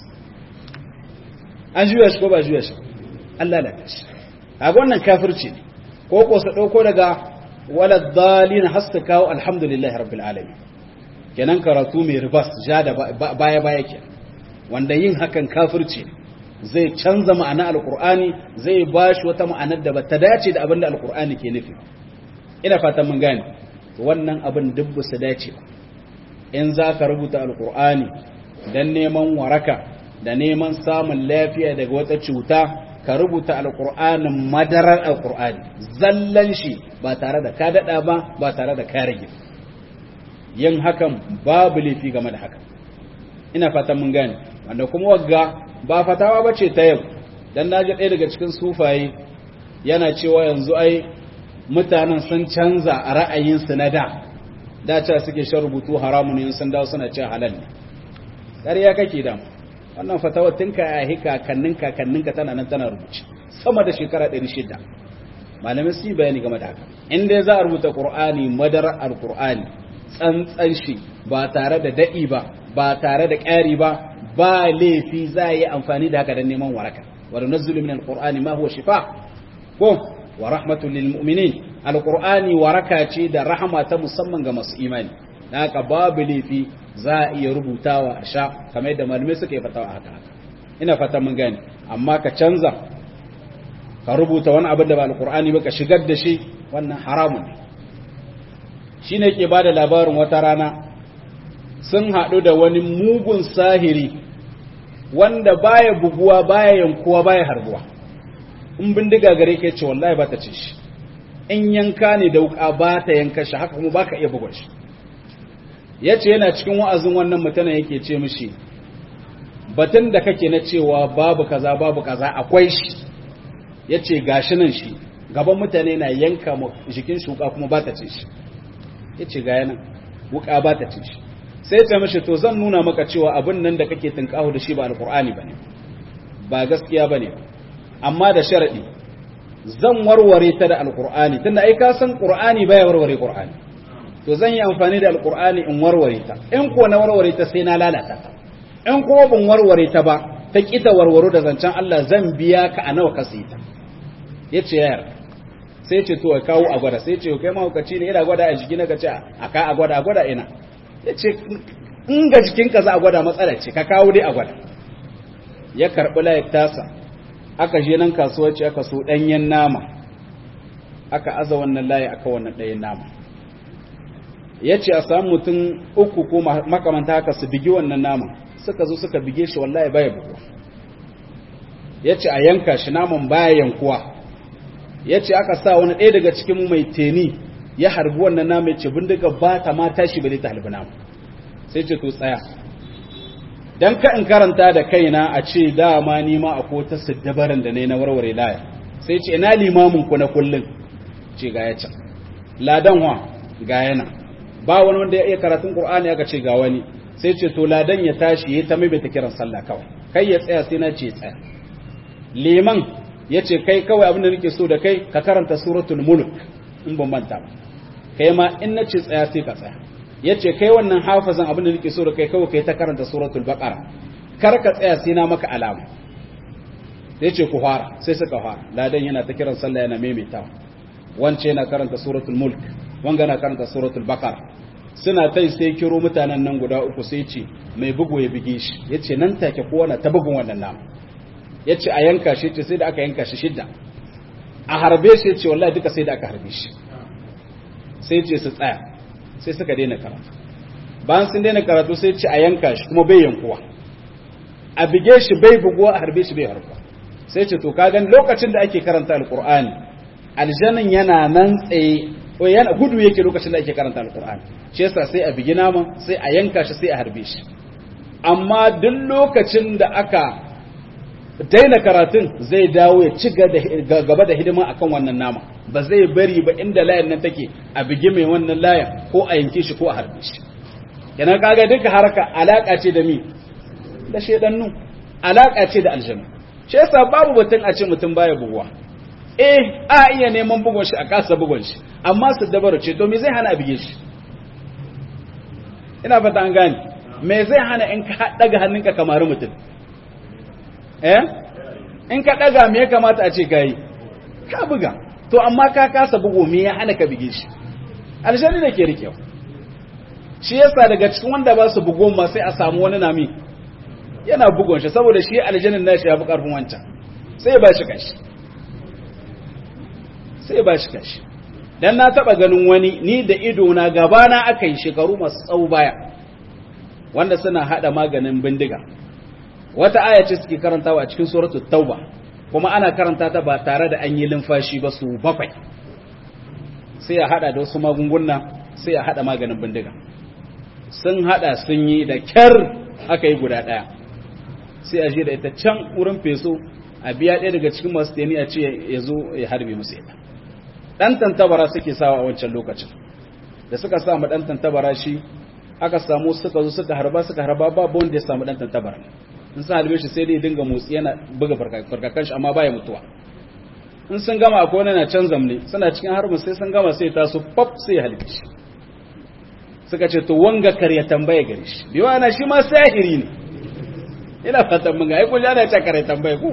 an juya shi ko ba juya shi Allah la shi kaga wannan kafirci ne ko ko su dauko daga walad dalin hasta kawo alhamdulillahi rabbil alamin kenan karatu mai ribas ja da baya baya ke wanda yin hakan kafirci ne zai canza ma'ana alkur'ani zai ba shi wata ma'anar da ba ta dace da abin da alkur'ani ke nufi ina fatan mun gane wannan abin duk ba su dace ba in za ka rubuta alkur'ani don neman waraka da neman samun lafiya daga wata cuta ka rubuta alkur'anin madarar alkur'ani zallan shi ba tare da ka daɗa ba ba tare da ka rage yin hakan babu laifi game da hakan ina fatan mun gane wanda kuma wagga ba fatawa ba ce ta yau don na ji ɗaya daga cikin sufaye yana cewa yanzu ai mutanen sun canza a ra'ayinsu na da da ce suke shan rubutu haramun yin sun dawo suna ce halal ne ƙarya kake da wannan fatawa tun ka yahi kakannin kakanninka tana nan tana rubuce sama da shekara ɗari shida malamai su yi bayani game da haka in dai za a rubuta ƙur'ani madarar alƙur'ani tsantsan shi ba tare da daɗi ba ba tare da ƙari ba ba laifi za a yi amfani da haka don neman waraka wa nunazzilu min alqur'ani ma huwa shifa ko wa rahmatul lil mu'minin alqur'ani waraka ce da rahama ta musamman ga masu imani dan haka babu laifi za a iya rubutawa a sha kamar yadda malamai suka yi fatawa haka haka ina fatan mun gane amma ka canza ka rubuta wani abin da ba alqur'ani ba ka shigar da shi wannan haramun ne shine ke bada labarin wata rana sun haɗu da wani mugun sahiri wanda baya buguwa baya yankuwa baya harbuwa in bindiga gare ka ce wallahi ba ta ce shi in yanka ne da wuka ba ta yanka shi haka kuma ba ka iya bugun shi ya ce yana cikin wa'azin wannan mutanen yake ce mishi batun da kake na cewa babu kaza babu kaza akwai shi ya ce gashi nan shi gaban mutane na yanka jikin shuka kuma ba ta ce shi ya ce ga yanan wuka ba ta ce shi sai ce mishi to zan nuna maka cewa abin nan da kake tunkahu da shi ba alkur'ani ba ne ba gaskiya ba ne amma da sharaɗi zan warware ta da alkur'ani tunda ai ka san qur'ani baya warware qur'ani to zan yi amfani da alkur'ani in warware ta in ko na warware ta sai na lalata ta in kuma ban warware ta ba ta kita warwaro da zancen Allah zan biya ka a nawa ka sai ta yace yayar sai ce to kawo a gwada sai ce kai mahaukaci ne ina gwada a jiki na ka ce a ka a gwada a gwada ina yace in ga jikinka za a gwada matsala ce ka kawo dai a gwada ya karbi layar tasa aka je nan kasuwar ce aka so danyen nama aka aza wannan layi aka wannan ɗayan nama ya ce a samu mutum uku ko makamanta haka su bigi wannan naman suka zo suka bige shi wallahi baya bugu ya ce a yanka shi naman baya yankuwa ya ce aka sa wani ɗaya daga cikin mai teni ya harbi wannan naman ya ce bindiga ba ta ma tashi ba ta halbi naman sai ce to tsaya dan ka in karanta da kaina a ce dama ni ma akwai ta siddabaran da ne na warware laya sai ce ina limamin ku na kullun ce ga ya can ladan wa ga yana ba wani wanda ya iya karatun Qur'ani aka ce ga wani sai ce to ladan ya tashi ya ta mai ta kiran sallah kawai kai ya tsaya sai na ce tsaya liman ya ce kai kawai abin da nake so da kai ka karanta suratul mulk in ban manta ba kai ma in na ce tsaya sai ka tsaya ya ce kai wannan hafazan abin da nake so da kai kawai kai ta karanta suratul baqara kar ka tsaya sai na maka alama sai ce ku fara sai suka fara ladan yana ta kiran sallah yana maimaitawa wance yana karanta suratul mulk wanga na karanta suratul baqara suna tai sai kiro mutanen nan guda uku sai ce mai bugu ya bige shi yace nan take kowa na ta bugun wannan nama yace a yanka shi ce sai da aka yanka shi shidda a harbe shi yace wallahi duka sai da aka harbe shi sai ce su tsaya sai suka daina karatu bayan sun daina karatu sai ce a yanka shi kuma bai yankuwa a bige shi bai buguwa a harbe shi bai harba sai ce to kagan lokacin da ake karanta alqur'ani aljannin yana nan tsaye ko yana gudu yake lokacin da ake karanta alqur'ani shi yasa sai a bigi naman sai a yanka shi sai a harbe shi amma duk lokacin da aka daina karatun zai dawo ya ci gaba da hidima akan wannan nama ba zai bari ba inda layan nan take a bigi mai wannan layan ko a yanke shi ko a harbe shi kenan kaga duka haraka alaka ce da mi da shedannu alaka ce da aljanna shi yasa babu batun a ce mutum baya buguwa eh a iya neman bugun shi a kasa bugun shi amma su dabaru ce to me zai hana a bige shi ina fata an gane me zai hana in ka daga hannunka kamar mutum eh in ka daga me ya kamata a ce kai ka buga to amma ka kasa bugu me ya hana ka bige shi aljanni da ke rikewa shi yasa daga cikin wanda ba su bugo ma sai a samu wani nami yana bugon shi saboda shi aljannin nashi ya fi karfin wancan sai ba shi kashi sai ba shi kashi dan na taba ganin wani ni da ido na gaba na aka yi shekaru masu tsawo baya wanda suna hada maganin bindiga wata aya ce suke karantawa a cikin suratul tauba kuma ana karanta ta ba tare da an yi lumfashi ba su bakwai sai a hada da wasu magunguna sai a hada maganin bindiga sun hada sun yi da kyar aka yi guda daya sai a je da ita can wurin feso a biya ɗaya daga cikin masu teni a ce ya zo ya harbe musu ita ɗan tantabara suke sawa a wancan lokacin da suka samu ɗan tantabara shi aka samu suka zo suka harba suka harba babu wanda ya samu ɗan tantabara in sun halbe shi sai dai dinga motsi yana buga farkakan shi amma baya mutuwa in sun gama akwai wani na can zamne suna cikin harbin sai sun gama sai taso pop sai ya halbe shi suka ce to wanga kar ya tambaya gare shi biwa na shi ma sahiri ne ina fatan mun ga ai kun ana ce kare tambaya ko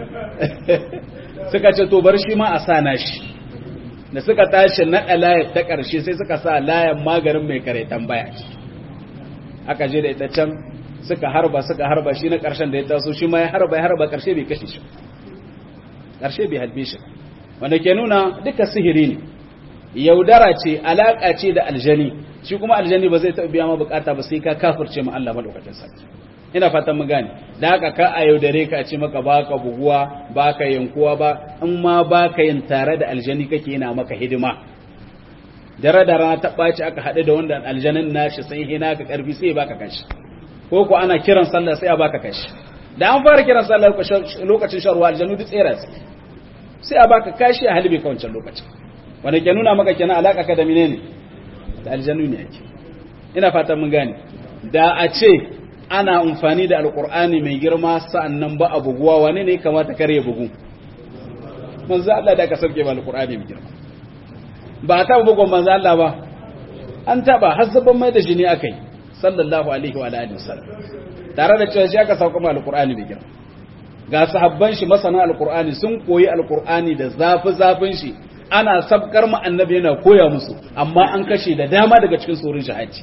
suka ce to bar shi ma a sa na shi da suka tashi naɗa layar ta ƙarshe sai suka sa layar maganin mai kare tambaya aka je da ita can suka harba suka harba shi na ƙarshen da ya taso shi ma ya harba ya harba ƙarshe bai kashe shi ƙarshe bai halbe shi wanda ke nuna duka sihiri ne yaudara ce alaƙa ce da aljani shi kuma aljani ba zai taɓa biya ma bukata ba sai ka kafirce ma Allah madaukakin sarki ina fatan mu gane da haka ka a yaudare ka a ce maka baka buguwa baka yankuwa ba in ma baka yin tare da aljani kake yana maka hidima dare da rana ta ɓaci aka haɗu da wanda aljanin nashi sai hina ka ƙarfi sai baka kashi ko ko ana kiran sallah sai a baka kashi da an fara kiran sallah lokacin sharwa aljanu duk tsera su sai a baka kashi a halibi ka wancan lokacin wanda ke nuna maka kenan alaka ka da menene da aljanu ne yake ina fatan mun gane da a ce ana amfani da alqur'ani mai girma sa'annan ba a buguwa wane ne kamata kare bugu manzo Allah da ka sauke ba alqur'ani mai girma ba ta bugun manzo Allah ba an taba har zaban mai da jini akai sallallahu alaihi wa alihi wasallam tare da cewa shi aka sauka ma alqur'ani mai girma ga sahabban shi masana alqur'ani sun koyi alqur'ani da zafi zafin shi ana sabkar mu annabi yana koya musu amma an kashe da dama daga cikin tsorin shahadi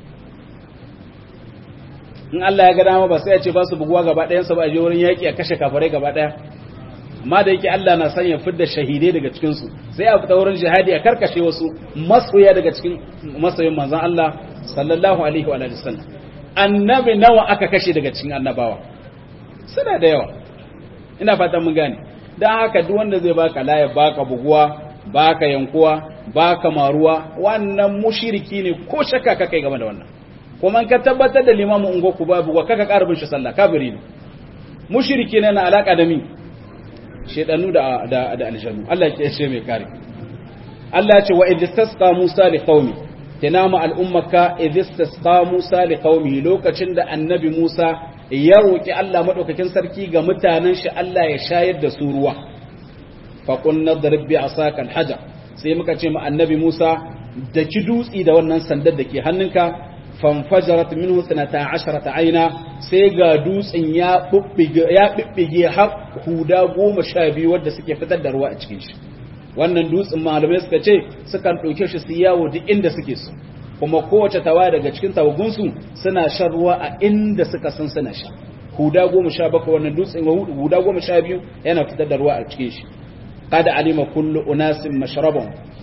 in Allah ya ga dama ba sai ya ce ba su buguwa gaba ɗayan su ba a je wurin yaƙi a kashe kafirai gaba ɗaya amma da yake Allah na sanya fidda shahidai daga cikin su sai a fita wurin jihadi a karkashe wasu masoya daga cikin masoyin manzon Allah sallallahu alaihi wa alihi wasallam annabi nawa aka kashe daga cikin annabawa suna da yawa ina fatan mun gane dan haka duk wanda zai baka laya baka buguwa baka yankuwa baka maruwa wannan mushriki ne ko shakka ka kai game da wannan kuma ka tabbatar da limamu ungo ku babu wa kaka karbin shi sallah kafiri ne mushriki ne na alaka da mi shedanu da da da aljannu Allah ya ce mai kare Allah ya ce wa idh tasqa Musa li qaumi tinama al'ummaka idh tasqa Musa li qaumi lokacin da annabi Musa ya roki Allah madaukakin sarki ga mutanen shi Allah ya shayar da su ruwa fa qulna darib bi asaka al-hajar sai muka ce ma annabi Musa da ki dutsi da wannan sandar da ke hannunka fanfajarat minhu 12 aina sai ga dutsen ya bubbige ya bibbige har huda 12 wanda suke fitar da ruwa a cikin shi wannan dutsen malamai suka ce sukan dauke shi su yawo duk inda suke so kuma kowace tawa daga cikin tawagun su suna shan ruwa a inda suka san suna sha huda 17 wannan dutsen huda 12 yana fitar da ruwa a cikin shi qad alima kullu unasin mashrabahum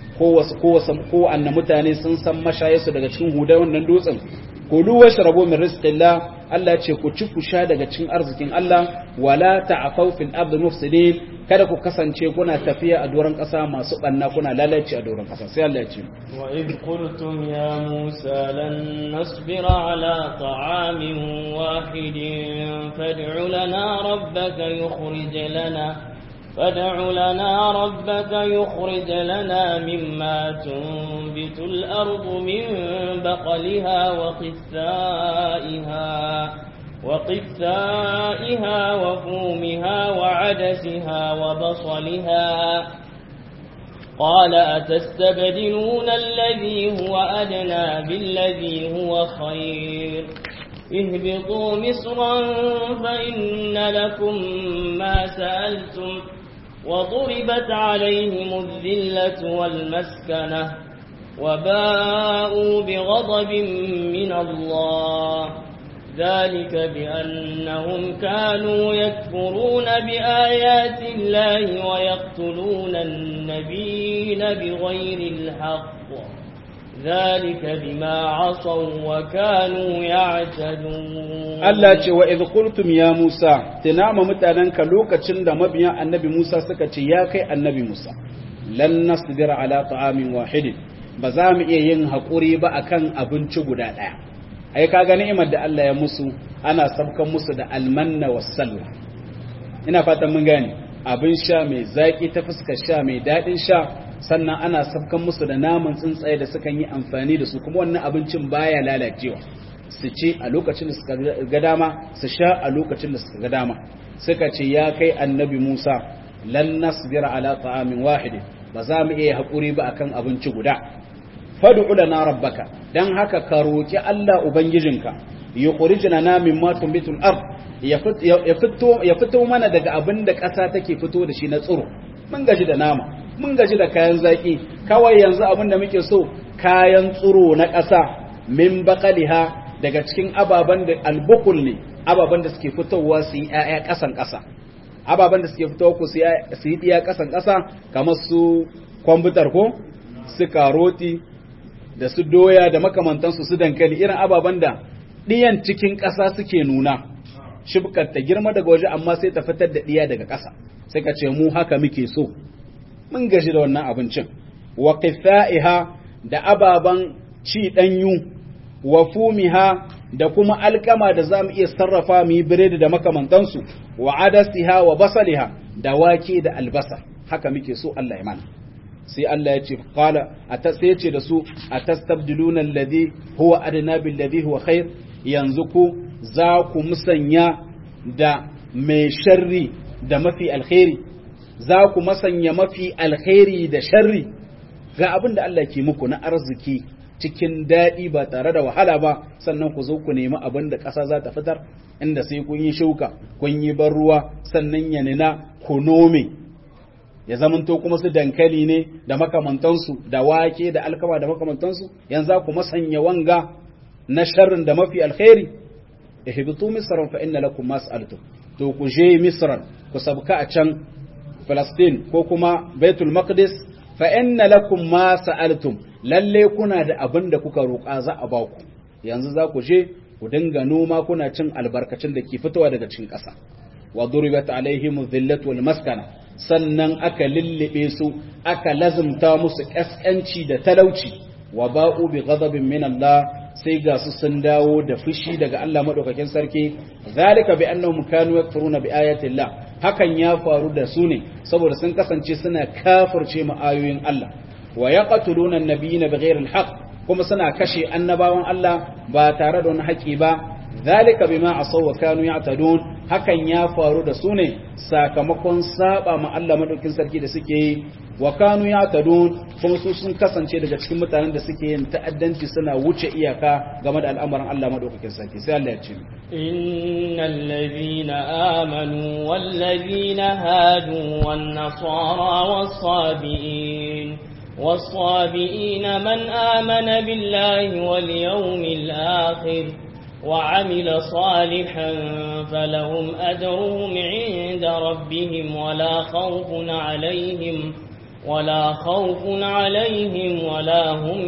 ko anna mutane sun san mashayesu daga cikin hudar wannan dutsen kulu washrabu min rizqillah Allah ce ku ci ku sha daga cikin arzikin Allah wala ta'afaw fil ardi mufsidin kada ku kasance kuna tafiya a doron kasa masu banna kuna lalace a doron kasa sai Allah ya ce wa id qultum ya musa lan nasbira ala ta'amin wahidin fad'u lana rabbaka yukhrij lana فادع لنا ربك يخرج لنا مما تنبت الأرض من بقلها وقثائها وقثائها وفومها وعدسها وبصلها قال أتستبدلون الذي هو أدنى بالذي هو خير اهبطوا مصرا فإن لكم ما سألتم وضربت عليهم الذلة والمسكنة وباءوا بغضب من الله ذلك بأنهم كانوا يكفرون بآيات الله ويقتلون النبيين بغير الحق ذلك بما عصوا وكانوا يعتدون Allah ce wa idh qultum ya Musa tunama mutananka lokacin da mabiyan annabi Musa suka ce ya kai annabi Musa lan nasbira ala ta'amin wahidin ba za mu iya yin hakuri ba akan abinci guda daya ai kaga ni'imar da Allah ya musu ana sabkan musu da almanna wassalwa ina fatan mun gane abin sha mai zaki ta fuskar sha mai dadin sha sannan ana sabkan musu da naman tsuntsaye da sukan yi amfani da su kuma wannan abincin baya lalacewa su ce a lokacin da suka ga dama su sha a lokacin da suka ga dama suka ce ya kai annabi Musa lan nasbira ala ta'amin wahidin ba za mu iya hakuri ba akan abinci guda fad'u lana rabbaka dan haka ka roki Allah ubangijinka yukhrijna na mimma tumbitul ard ya fito ya fito mana daga abin da ƙasa take fito da shi na tsiro mun gaji da nama mun gaji da kayan zaki kawai yanzu abin da muke so kayan tsiro na ƙasa min baqaliha daga cikin ababen da albukul ne ababen da suke fitowa su yi ‘ya'ya ƙasan ƙasa ababen da suke fitowa ku su yi ɗiya ƙasan ƙasa kamar su kwamfutar ko su karoti da su doya da makamantansu su dankali irin ababen da ɗiyan cikin ƙasa suke nuna shibkar ta girma daga waje amma sai ta fitar da ɗiya daga ƙasa sai ka ce mu haka muke so mun gaji da wannan abincin wa qithaiha da ababan ci danyu wa fumiha da kuma alkama da zamu iya sarrafa mu yi biredi da makamantansu wa adasiha wa basaliha da wake da albasa haka muke so Allah ya mana sai Allah ya ce qala sai ya ce da su atastabdiluna alladhi huwa adna bil ladhi huwa khair yanzu ku za ku musanya da mai sharri da mafi alkhairi za ku masanya mafi alkhairi da sharri ga abin da Allah ke muku na arziki cikin daɗi ba tare da wahala ba sannan ku zo ku nemi abin da ƙasa za ta fitar inda sai kun yi shuka kun yi ban ruwa sannan ya nina ku nome ya zamanto kuma su dankali ne da makamantansu da wake da alkama da makamantansu yanzu ku masanya wanga na sharrin da mafi alkhairi ihbitu misran fa inna lakum ma sa'altum to ku je misran ku sabka a can Falastin ko kuma Baitul Maqdis fa inna lakum ma sa'altum lalle kuna da abin da kuka roƙa za a ba ku yanzu za ku je ku dinga noma kuna cin albarkacin da ke fitowa daga cikin ƙasa wa duribat alaihim dhillatu wal maskana sannan aka lillibe su aka lazumta musu kaskanci da talauci wa ba'u bi ghadabin min Allah sai ga su sun dawo da fushi daga Allah madaukakin sarki zalika bi annahum kanu yakfuruna bi ayati Allah hakan ya faru da su ne saboda sun kasance suna kafirce mu ayoyin Allah wa yaqtuluna an-nabiyina bighayri al-haqq kuma suna kashe annabawan Allah ba tare da wani haƙi ba zalika bima asaw wa kanu ya'tadun hakan ya faru da su ne sakamakon saba ma Allah madaukin sarki da suke yi wa kanu ya'tadun kuma su sun kasance daga cikin mutanen da suke yin ta'addanci suna wuce iyaka game da al'amuran Allah madaukakin sarki sai Allah ya ce innal ladhina amanu wal ladhina hadu wan nasara was sabiin والصابئين من آمن بالله واليوم الآخر وعمل صالحا فلهم أجرهم عند ربهم ولا خوف عليهم ولا خوف عليهم ولا هم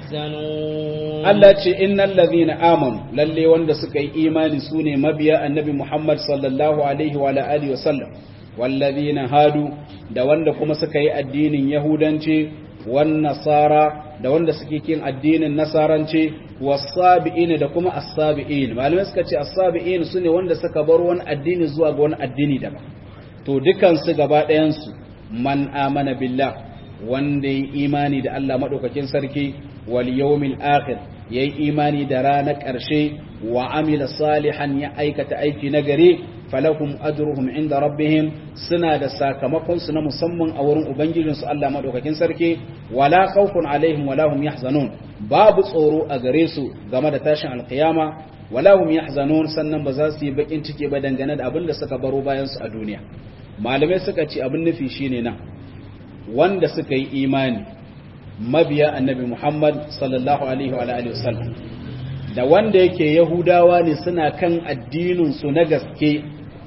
يحزنون Allah ce innal ladhina amanu lalle wanda suka yi imani sune mabiya annabi Muhammad sallallahu alaihi wa alihi wasallam wal ladhina hadu da wanda kuma suka yi addinin yahudanci wan nasara da wanda suke kin addinin nasaranci wasabi'in da kuma as-sabi'in malamai suka ce as-sabi'in sune wanda suka bar wani addini zuwa ga wani addini daban to dukan su gaba ɗayan su man amana billah wanda yi imani da Allah madaukakin sarki wal yawmil akhir yayi imani da ranar ƙarshe wa amila salihan ya aikata aiki nagari falahum ajruhum inda rabbihim suna da sakamakon su na musamman a wurin ubangijin su Allah madaukakin sarki wala khawfun alaihim wala hum yahzanun babu tsoro a gare su game da tashin alqiyama wala hum yahzanun sannan ba za su yi bakin ciki ba dangane da abin da suka baro bayan su a duniya malamai suka ce abin nufi shine nan wanda suka yi imani mabiya annabi Muhammad sallallahu alaihi wa alihi wasallam da wanda yake yahudawa ne suna kan addinin su na gaske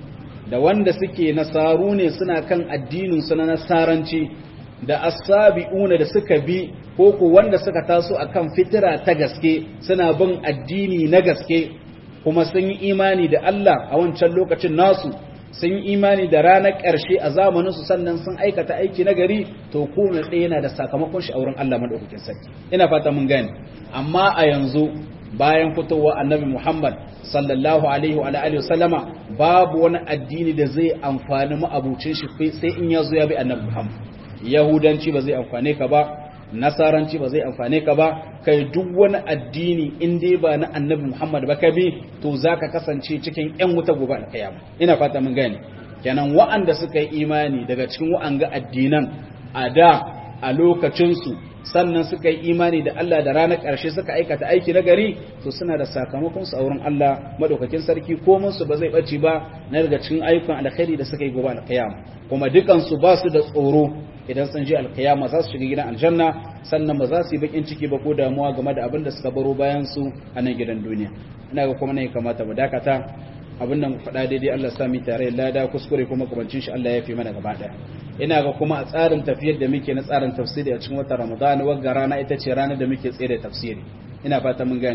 da wanda suke nasaru ne suna kan addinin su na nasaranci da asabi'una da suka bi ko ko wanda suka taso akan fitira ta gaske suna bin addini na gaske kuma sun yi imani da Allah a wancan lokacin nasu sun yi imani da ranar ƙarshe a zamaninsu sannan sun aikata aiki na gari to kowane ɗaya yana da sakamakon shi a wurin Allah maɗaukakin sarki ina fata mun gane amma a yanzu bayan fitowa annabi Muhammad sallallahu alaihi wa alihi wa sallama babu wani addini da zai amfani ma'abucin shi sai in ya zo ya bi annabi Muhammad yahudanci ba zai amfane ka ba nasaranci ba zai amfane ka ba kai duk wani addini in dai ba na annabi Muhammad ba ka bi to zaka kasance cikin ƴan wuta gobe alkiyama ina fata mun gane kenan wa'anda suka yi imani daga cikin wa'anga addinan a da a lokacin su sannan suka yi imani da Allah da ranar ƙarshe suka aikata aiki na gari to suna da sakamakon su a wurin Allah madaukakin sarki ko su ba zai bace ba na daga cikin ayyukan alkhairi da suka yi gobe alkiyama kuma dukan su ba su da tsoro idan sun je alkiyama za su shiga gidan aljanna sannan ba za su yi bakin ciki ba ko damuwa game da abin da suka baro bayan su a nan gidan duniya ina ga kuma ne kamata mu dakata abin nan faɗa daidai Allah sami tare da lada kuskure kuma kabancin shi Allah ya fi mana gaba ɗaya ina ga kuma a tsarin tafiyar da muke na tsarin tafsiri a cikin watan Ramadan wagga rana ita ce ranar da muke tsere tafsiri ina fata mun gane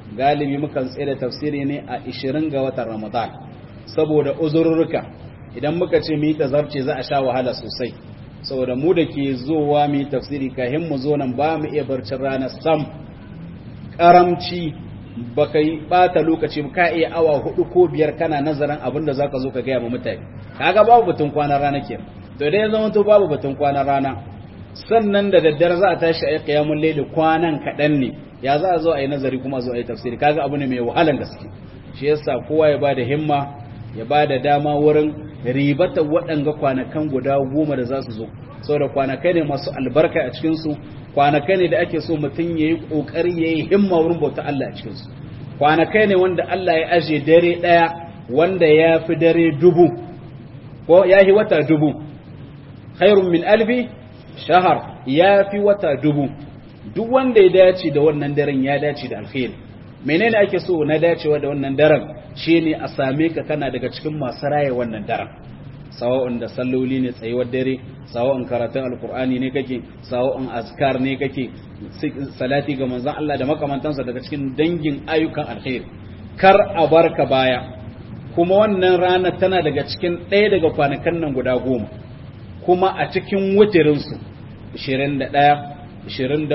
galibi mukan tsaye da tafsiri ne a 20 ga watan ramadan saboda uzurruka idan muka ce mu yi tazarce za a sha wahala sosai saboda mu da ke zowa mu yi tafsiri kahin mu zo nan ba mu iya barcin rana sam karamci baka yi bata lokaci ka iya awa hudu ko biyar kana nazarin abin da zaka zo ka gaya ma mutane kaga babu batun kwanan rana ke to idan ya zama to babu batun kwanan rana sannan da daddare za a tashi a yi qiyamul layli kwanan kaɗan ne ya za a zo a yi nazari kuma zo a yi tafsiri kaga abu ne mai wahalan gaske shi yasa kowa ya bada himma ya bada dama wurin ribata waɗanga kwanakan guda goma da za su zo saboda kwanakai ne masu albarka a cikinsu kwanakai ne da ake so mutum ya yi ƙoƙari ya yi himma wurin bauta Allah a cikinsu kwanakai ne wanda Allah ya aje dare ɗaya wanda ya fi dare dubu ko ya yi wata dubu khairun min alfi shahar ya fi wata dubu duk wanda ya dace da wannan daren ya dace da alkhairi menene ake so na dacewa da wannan daren shine a same ka kana daga cikin masu raye wannan daren sawa'un da salloli ne tsayuwar dare sawa'un karatun alkur'ani ne kake sawa'un azkar ne kake salati ga manzon Allah da makamantansa daga cikin dangin ayyukan alkhairi kar a barka baya kuma wannan rana tana daga cikin ɗaya daga kwanakan nan guda goma kuma a cikin wutirinsu 21 23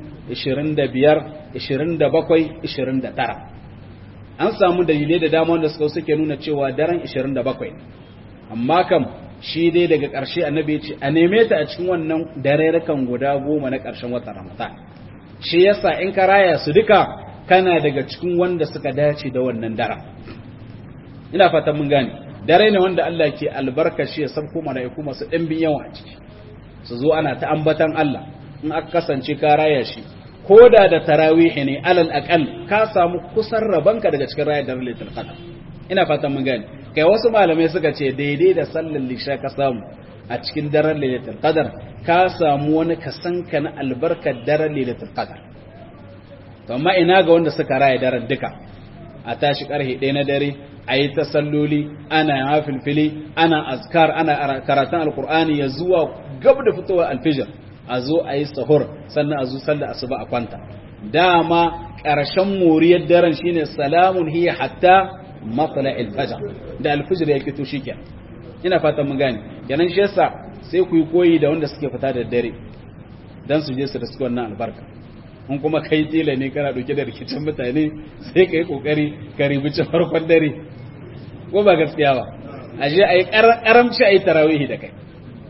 25 27 29 an samu dalilai da dama wanda suka suke nuna cewa daren 27 amma kam shi dai daga ƙarshe annabi ce a neme ta a cikin wannan darerakan guda goma na ƙarshen watan ramadan shi yasa in ka raya su duka kana daga cikin wanda suka dace da wannan daren ina fatan mun gane dare ne wanda Allah ke albarka shi ya sabko mala'iku masu ɗimbin yawa a ciki su zo ana ta ambatan Allah in aka kasance ka raya shi ko da da tarawih ne alal aqal ka samu kusan rabanka daga cikin rayar daren lailatul qadr ina fatan mun gane kai wasu malamai suka ce daidai da sallar lisha ka samu a cikin daren lailatul qadr ka samu wani kasanka na albarkar daren lailatul qadr to amma ina ga wanda suka raya daren duka a tashi karhe ɗaya na dare a yi ta salloli ana hafilfili ana azkar ana karatun alkur'ani ya zuwa gab da fitowar alfijir a zo a yi sahur sannan a zo sallar asuba a kwanta dama ƙarshen moriyar daren shine salamun hiya hatta matsala alfajar da alfijir ya kito shi ke ina fatan mun gane kenan shi yasa sai ku yi koyi da wanda suke fita da dare dan su je su riski wannan albarka in kuma kai tela ne kana dauke da rikicin mutane sai ka yi kokari ka ribici farkon dare ko ba gaskiya ba a je a yi karamci a yi tarawihi da kai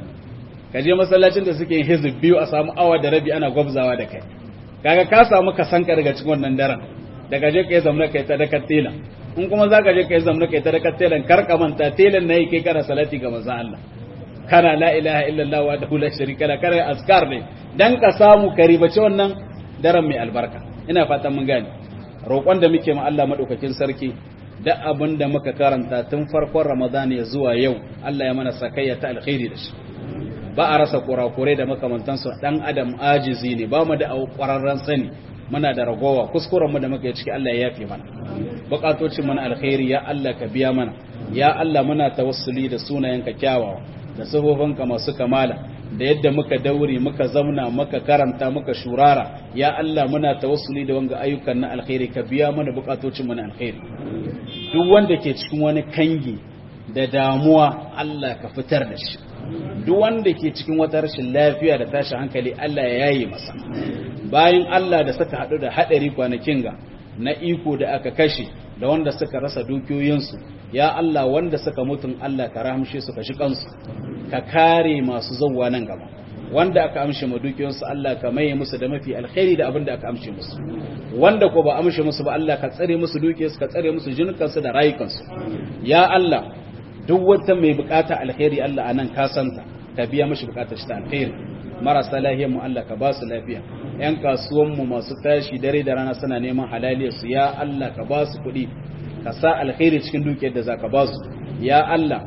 ka je masallacin da suke yin hizib biyu a samu awa da rabi ana gwabzawa da kai kaga ka samu ka sanka daga cikin wannan daren daga je ka yi zamna kai ta dakar tela in kuma za ka je ka yi zamna kai ta dakar telan kar ka manta telan na yi kai kana salati ga manzon Allah kana la ilaha illallah wa dahu la sharika la kana azkar ne dan ka samu ka ribaci wannan daren mai albarka ina fatan mun gane roƙon da muke ma Allah madaukakin sarki da abin da muka karanta tun farkon Ramadan ya zuwa yau Allah ya mana sakayya ta alkhairi da shi ba a rasa kurakurai da makamantansu dan adam ajizi ne ba mu da ƙwararren sani muna da ragowa kuskuren mu da muka yi ciki Allah ya yafe mana bukatocin mana alkhairi ya Allah ka biya mana ya Allah muna tawassuli da sunayenka kyawawa da sabobanka masu kamala da yadda muka daure muka zauna muka karanta muka shurara ya Allah muna tawassuli da wanga ayyukan na alkhairi ka biya mana bukatocin mu na alkhairi duk wanda ke cikin wani kangi da damuwa Allah ka fitar da shi duk wanda ke cikin wata rashin lafiya da tashi hankali Allah ya yaye masa bayan Allah da suka hadu da hadari kwanakin ga na iko da aka kashe da wanda suka rasa dukiyoyinsu ya Allah wanda suka mutun Allah ka rahamshe su ka shi kansu ka kare masu zauwa nan gaba wanda aka amshe ma dukiyoyinsu Allah ka maye musu da mafi alkhairi da abin da aka amshe musu wanda ko ba amshe musu ba Allah ka tsare musu dukiyarsu ka tsare musu jinukansu da rayukansu ya Allah duk wata mai bukata alkhairi Allah anan ka santa ka biya mishi bukatar shi ta alkhairi marasa lahiyar mu Allah ka ba su lafiya yan kasuwan mu masu tashi dare da rana suna neman halaliyar su ya Allah ka ba su kuɗi ka sa alkhairi cikin dukiyar da zaka ba su ya Allah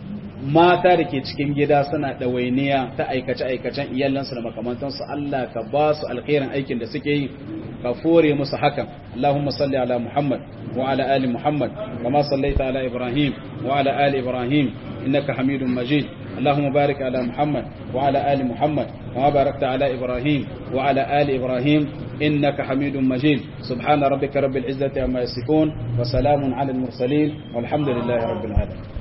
mata da ke cikin gida suna ɗawainiya ta aikace-aikacen iyalansu da makamantansu Allah ka ba su alkhairin aikin da suke yi ka fore musu hakan Allahumma salli ala Muhammad wa ala ali Muhammad kama sallaita ala Ibrahim wa ala ali Ibrahim innaka Hamidum Majid اللهم بارك على محمد وعلى آل محمد كما باركت على إبراهيم وعلى آل إبراهيم إنك حميد مجيد سبحان ربك رب العزة عما يصفون وسلام على المرسلين والحمد لله رب العالمين